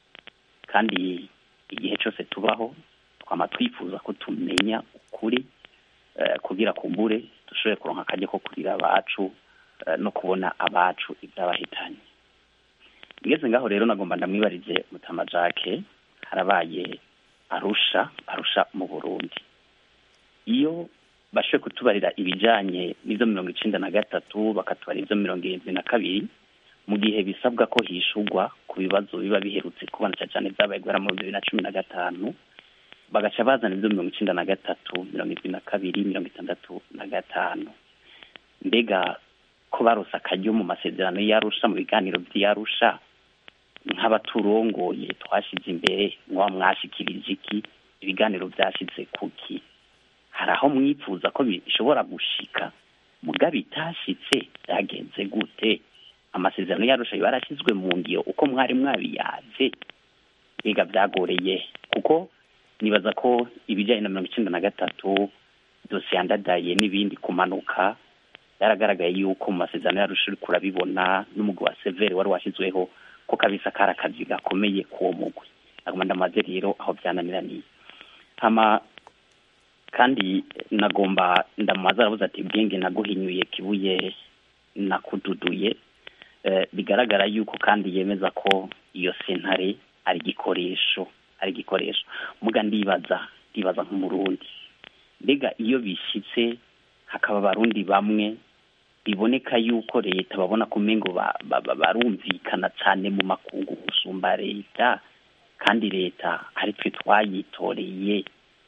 [SPEAKER 15] kandi igihe cyose tubaho twama twifuza ko tumenya ukuri uh, kugira kumbure dushobore kuronka akaryo ko kurira abacu uh, no kubona abacu ivyabahitanye ngeze ngaho rero nagomba ndamwibarize mutama jacques harabaye arusha arusha mu burundi iyo bashoboye kutubarira ibijanye n'ivyo mirongo icenda na gatatu bakatubarira ivyo mirongo irindwi na kabiri mu gihe bisabwa ko hishurwa ku bibazo biba biherutse kubona cyane cyane vyabaye guhera mu bibiri na cumi na gatanu bagaca bazana ivyo mirongo icenda na gatatu mirongo irindwi na kabiri mirongo itandatu na gatanu mbega ko barose akaryo mu masezerano y'arusha mu biganiro vy'arusha nk'abaturongoye twashize imbere mwaba mwashikirije iki ibiganiro byashize kuki hari aho mwifuza ko bishobora gushika muga bitashitse byagenze gute amasezerano yarusha barashyizwe mu ngiro uko mwari mwabiyaze biga byagoreye kuko nibaza ko ibijyanye na mirongo icyenda na gatatu dosiye yandadaye n'ibindi kumanuka byaragaragaye yuko mu masezerano yarusha uri kurabibona n'umugwi wa severi wari washyizweho ko kabisa kari akazi gakomeye k'uwo mugwi nagomba ndamaze rero aho byananiraniye hama kandi nagomba ndamaze aravuze ati bwenge naguhinyuye kibuye nakududuye eh, bigaragara yuko kandi yemeza ko iyo sentare ari igikoresho ari igikoresho muga ndibaza ndibaza nk'umurundi mbega iyo bishyitse hakaba abarundi bamwe biboneka yuko leta babona ko umengo barumvikana cyane mu makungu gusumba leta kandi leta ari twe twayitoreye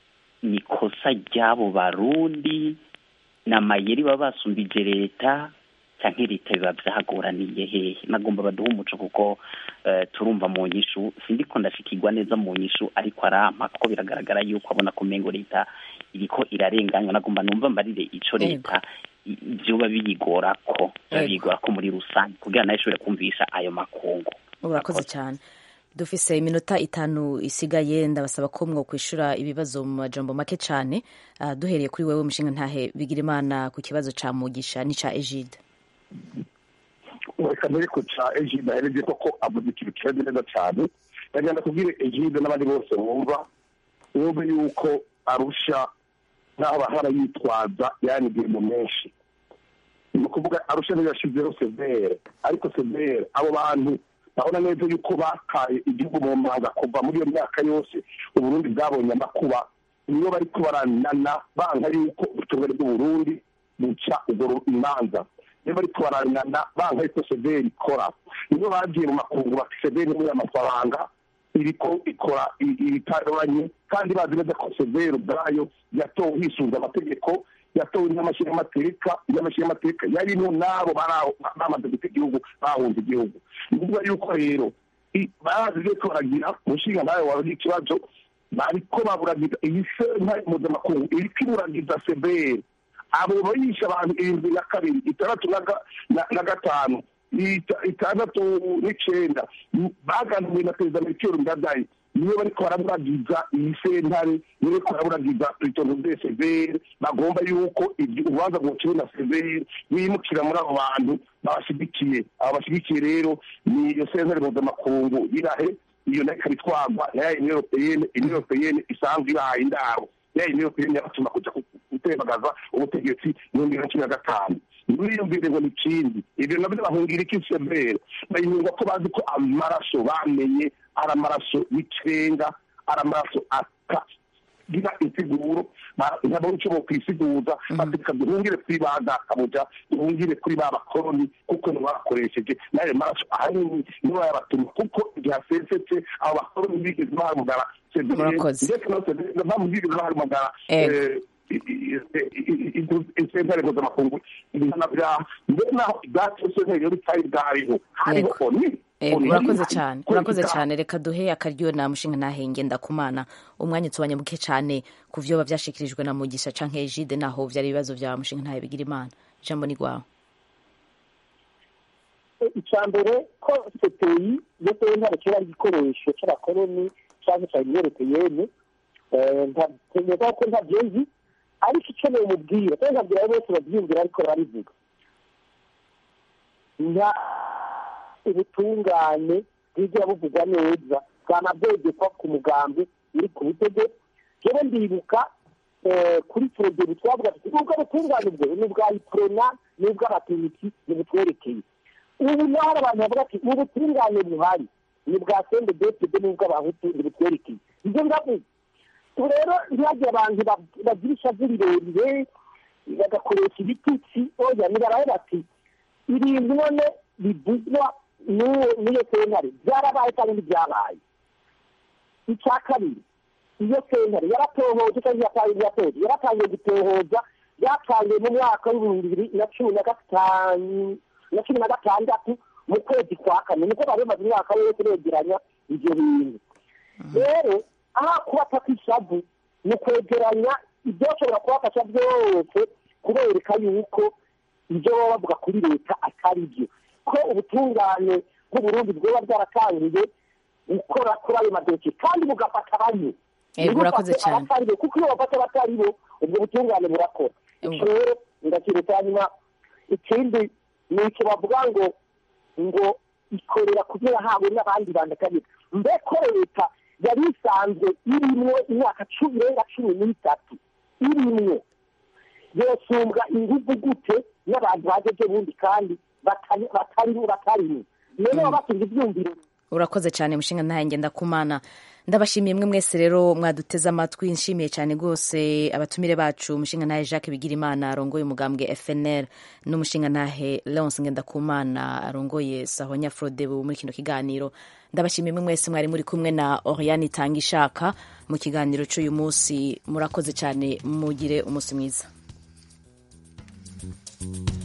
[SPEAKER 15] ni ikosa ry'abo barundi ni amayeri baba basumbije leta cyangwa leta biba byagoraniye hehe nagomba baduha umuco kuko eh, turumva mu nyishu sindiko ndashikirwa neza mu nyishu ariko arampa kuko biragaragara yuko abona ko mengo leta iriko irarenganywa nagomba numva mbarire ico leta i- vyoba biyigora ko
[SPEAKER 1] Yego.
[SPEAKER 15] biyigora ko muri rusange kugira nayo ishobore kumvisha ayo makungu
[SPEAKER 1] urakoze cyane dufise iminota itanu isigaye ndabasaba ko mwo kwishura ibibazo mu majambo make cyane Ah, duhereye kuri wewe mushinga ntahe bigira imana ku kibazo ca mugisha n'ica egide
[SPEAKER 9] reka mbere ko ca egide ahereje koko avuze ikintu kimeze neza cyane ndagenda kubwira egide n'abandi bose bumva bumve yuko arusha n'aho bahora yitwaza yanigiye mu menshi ni ukuvuga arusha niyo yashyizeho severe ariko severe abo bantu babona neza yuko bakaye igihugu mu manga kuva muri iyo myaka yose uburundi bwabonye amakuba niyo bari kubaranana banga yuko ubutungane bw'uburundi buca ubwo imanza niyo bari kubaranana banga yuko severe ikora niyo bagiye mu makungu bati severe muri amafaranga iriko ikora i- ibitarabanye kandi bazi neza ko severe ubwayo yatowe hisunze amategeko yatowe n'amashyiramateka n'amashyiramateka yarimo n'abo bari aho bamaze guta igihugu bahunze igihugu ni ukuvuga yuko rero i- bazi rero ko baragira umushinga nawe wawe ikibazo bariko baburagiza iyi sentare mpuzamakungu iriko iburagiza severe abo bayisha abantu irindwi na kabiri itandatu na ga- na- na gatanu ita- itandatu n'icenda m- baganiriye na perezida melchior ndadaye niyo bariko baraburagiza iyi sentare niyo bariko baraburagiza itongo de severe bagomba yuko ibyo urubanza rwociwe na severe bimukira muri abo bantu babashigikiye abo bashigikiye rero ni iyo sentare mpuzamakungu irahe iyo nayo ikaba itwarwa na ya union europeyene union europeyene isanzwe ibahaye indaro ya union europeyene yabatuma kuja ku- gutembagaza ubutegetsi mu bihumbi bibiri na cumi na gatanu ntibiyumvire ngo ni ikindi ibyo nabyo bahungira iki severe bayihunga ko bazi ko amaraso bamenye ari amaraso y'ikirenga ari amaraso atagira insiguro ba- ntabwo icyo bokwisiguza batika duhungire kuri ba databuja duhungire kuri ba bakoroni kuko ntibakoresheje n'ayo maraso ahanini nibo yabatuma kuko igihe asesetse abo bakoroni bigeze bahamagara severe
[SPEAKER 1] Murakoze.
[SPEAKER 9] ndetse no severe bamubwiriza bahamagara
[SPEAKER 1] Ego.
[SPEAKER 9] eh, isentare mpuzamakungu ibihano byaha mbere naho ibyacu sentare rero bitari bwariho hariho oni
[SPEAKER 1] Ego,
[SPEAKER 9] oni
[SPEAKER 1] urakoze
[SPEAKER 9] hari-
[SPEAKER 1] cyane
[SPEAKER 9] ko
[SPEAKER 1] urakoze
[SPEAKER 9] itaha.
[SPEAKER 1] cyane reka duhe akaryo na mushinga ntahe ngenda kumana umwanya utubanye muke cyane ku vyoba vyashikirijwe na mugisha canke egide naho vyari ibibazo vya mushinga ntahe bigira imana ijambo ni rwawe
[SPEAKER 10] icya mbere ko sepeyi iyo sentare kiba ari igikoresho cy'abakoroni cyangwa cya union europeyene ntabwo ko ntabyenzi ariko icyo mumubwira kandi nkabwira abo bose babyiyumvira ariko barabivuga nta ubutungane bwigira buvugwa neza bwanabwegekwa ku mugambi uri ku butegetsi rero ndibuka eh, kuri porogeri twavuga tuti ubwo butungane bwe ni ubwa iprona ni ubw'abategetsi ni butwerekeye ubu naho hari abantu bavuga ati ubu butungane buhari ni bwa sende depede n'ubw'abahutu ni butwerekeye ibyo ndavuga ubu rero ntihagire abantu bab- bagira ishavu rirerire bagakoresha ibitutsi oya nibarabe bati ibintu none bivugwa n'uwo n'iyo sentare byarabaye kandi ntibyabaye icya kabiri iyo sentare yaratohoje kandi yatangiye yatoje yaratangiye gutohoza byatangiye mu mwaka w'ibihumbi bibiri na cumi na gatanu na cumi na gatandatu mu kwezi kwa kane niko bari bamaze umwaka wose begeranya ibyo bintu rero aha kubafata ishavu ni ukwegeranya ibyoshobora kubafasha byose kubereka yuko ibyo baba bavuga kuri leta atari byo ko ubutungane bw'uburundi bwoba bwaratangiye gukora kuri ayo madosiye kandi bugafata bamwe
[SPEAKER 1] Yego, urakoze
[SPEAKER 10] Ntibufate
[SPEAKER 1] cyane.
[SPEAKER 10] abatari bo, kuko iyo bafata abatari bo ubwo butungane burakora icyo rero ndakireta hanyuma ikindi ni icyo bavuga ngo ngo ikorera kugira hawe n'abandi bantu kabiri mbeko leta yari isanzwe irimwo imyaka cumi irenga cumi n'itatu irimwo yosumbwa ingufu gute n'abantu bajeje bundi kandi batari batari batarimo rero baba batunze ibyumviro
[SPEAKER 1] urakoze cyane mushinga ntahe ngenda kumana ndabashimiye mwe mwese rero mwaduteze amatwi nshimiye cyane rwose abatumire bacu umushinga ntahe jacques bigirimana arongoye umugambwe fnr n'umushinga ntahe leonce ngendakumana arongoye sahonya frodebu muri kino kiganiro ndabashimiye mwe mwese mwari muri kumwe na oriane itanga ishaka mu kiganiro cy'uyu munsi murakoze cyane mugire umunsi mwiza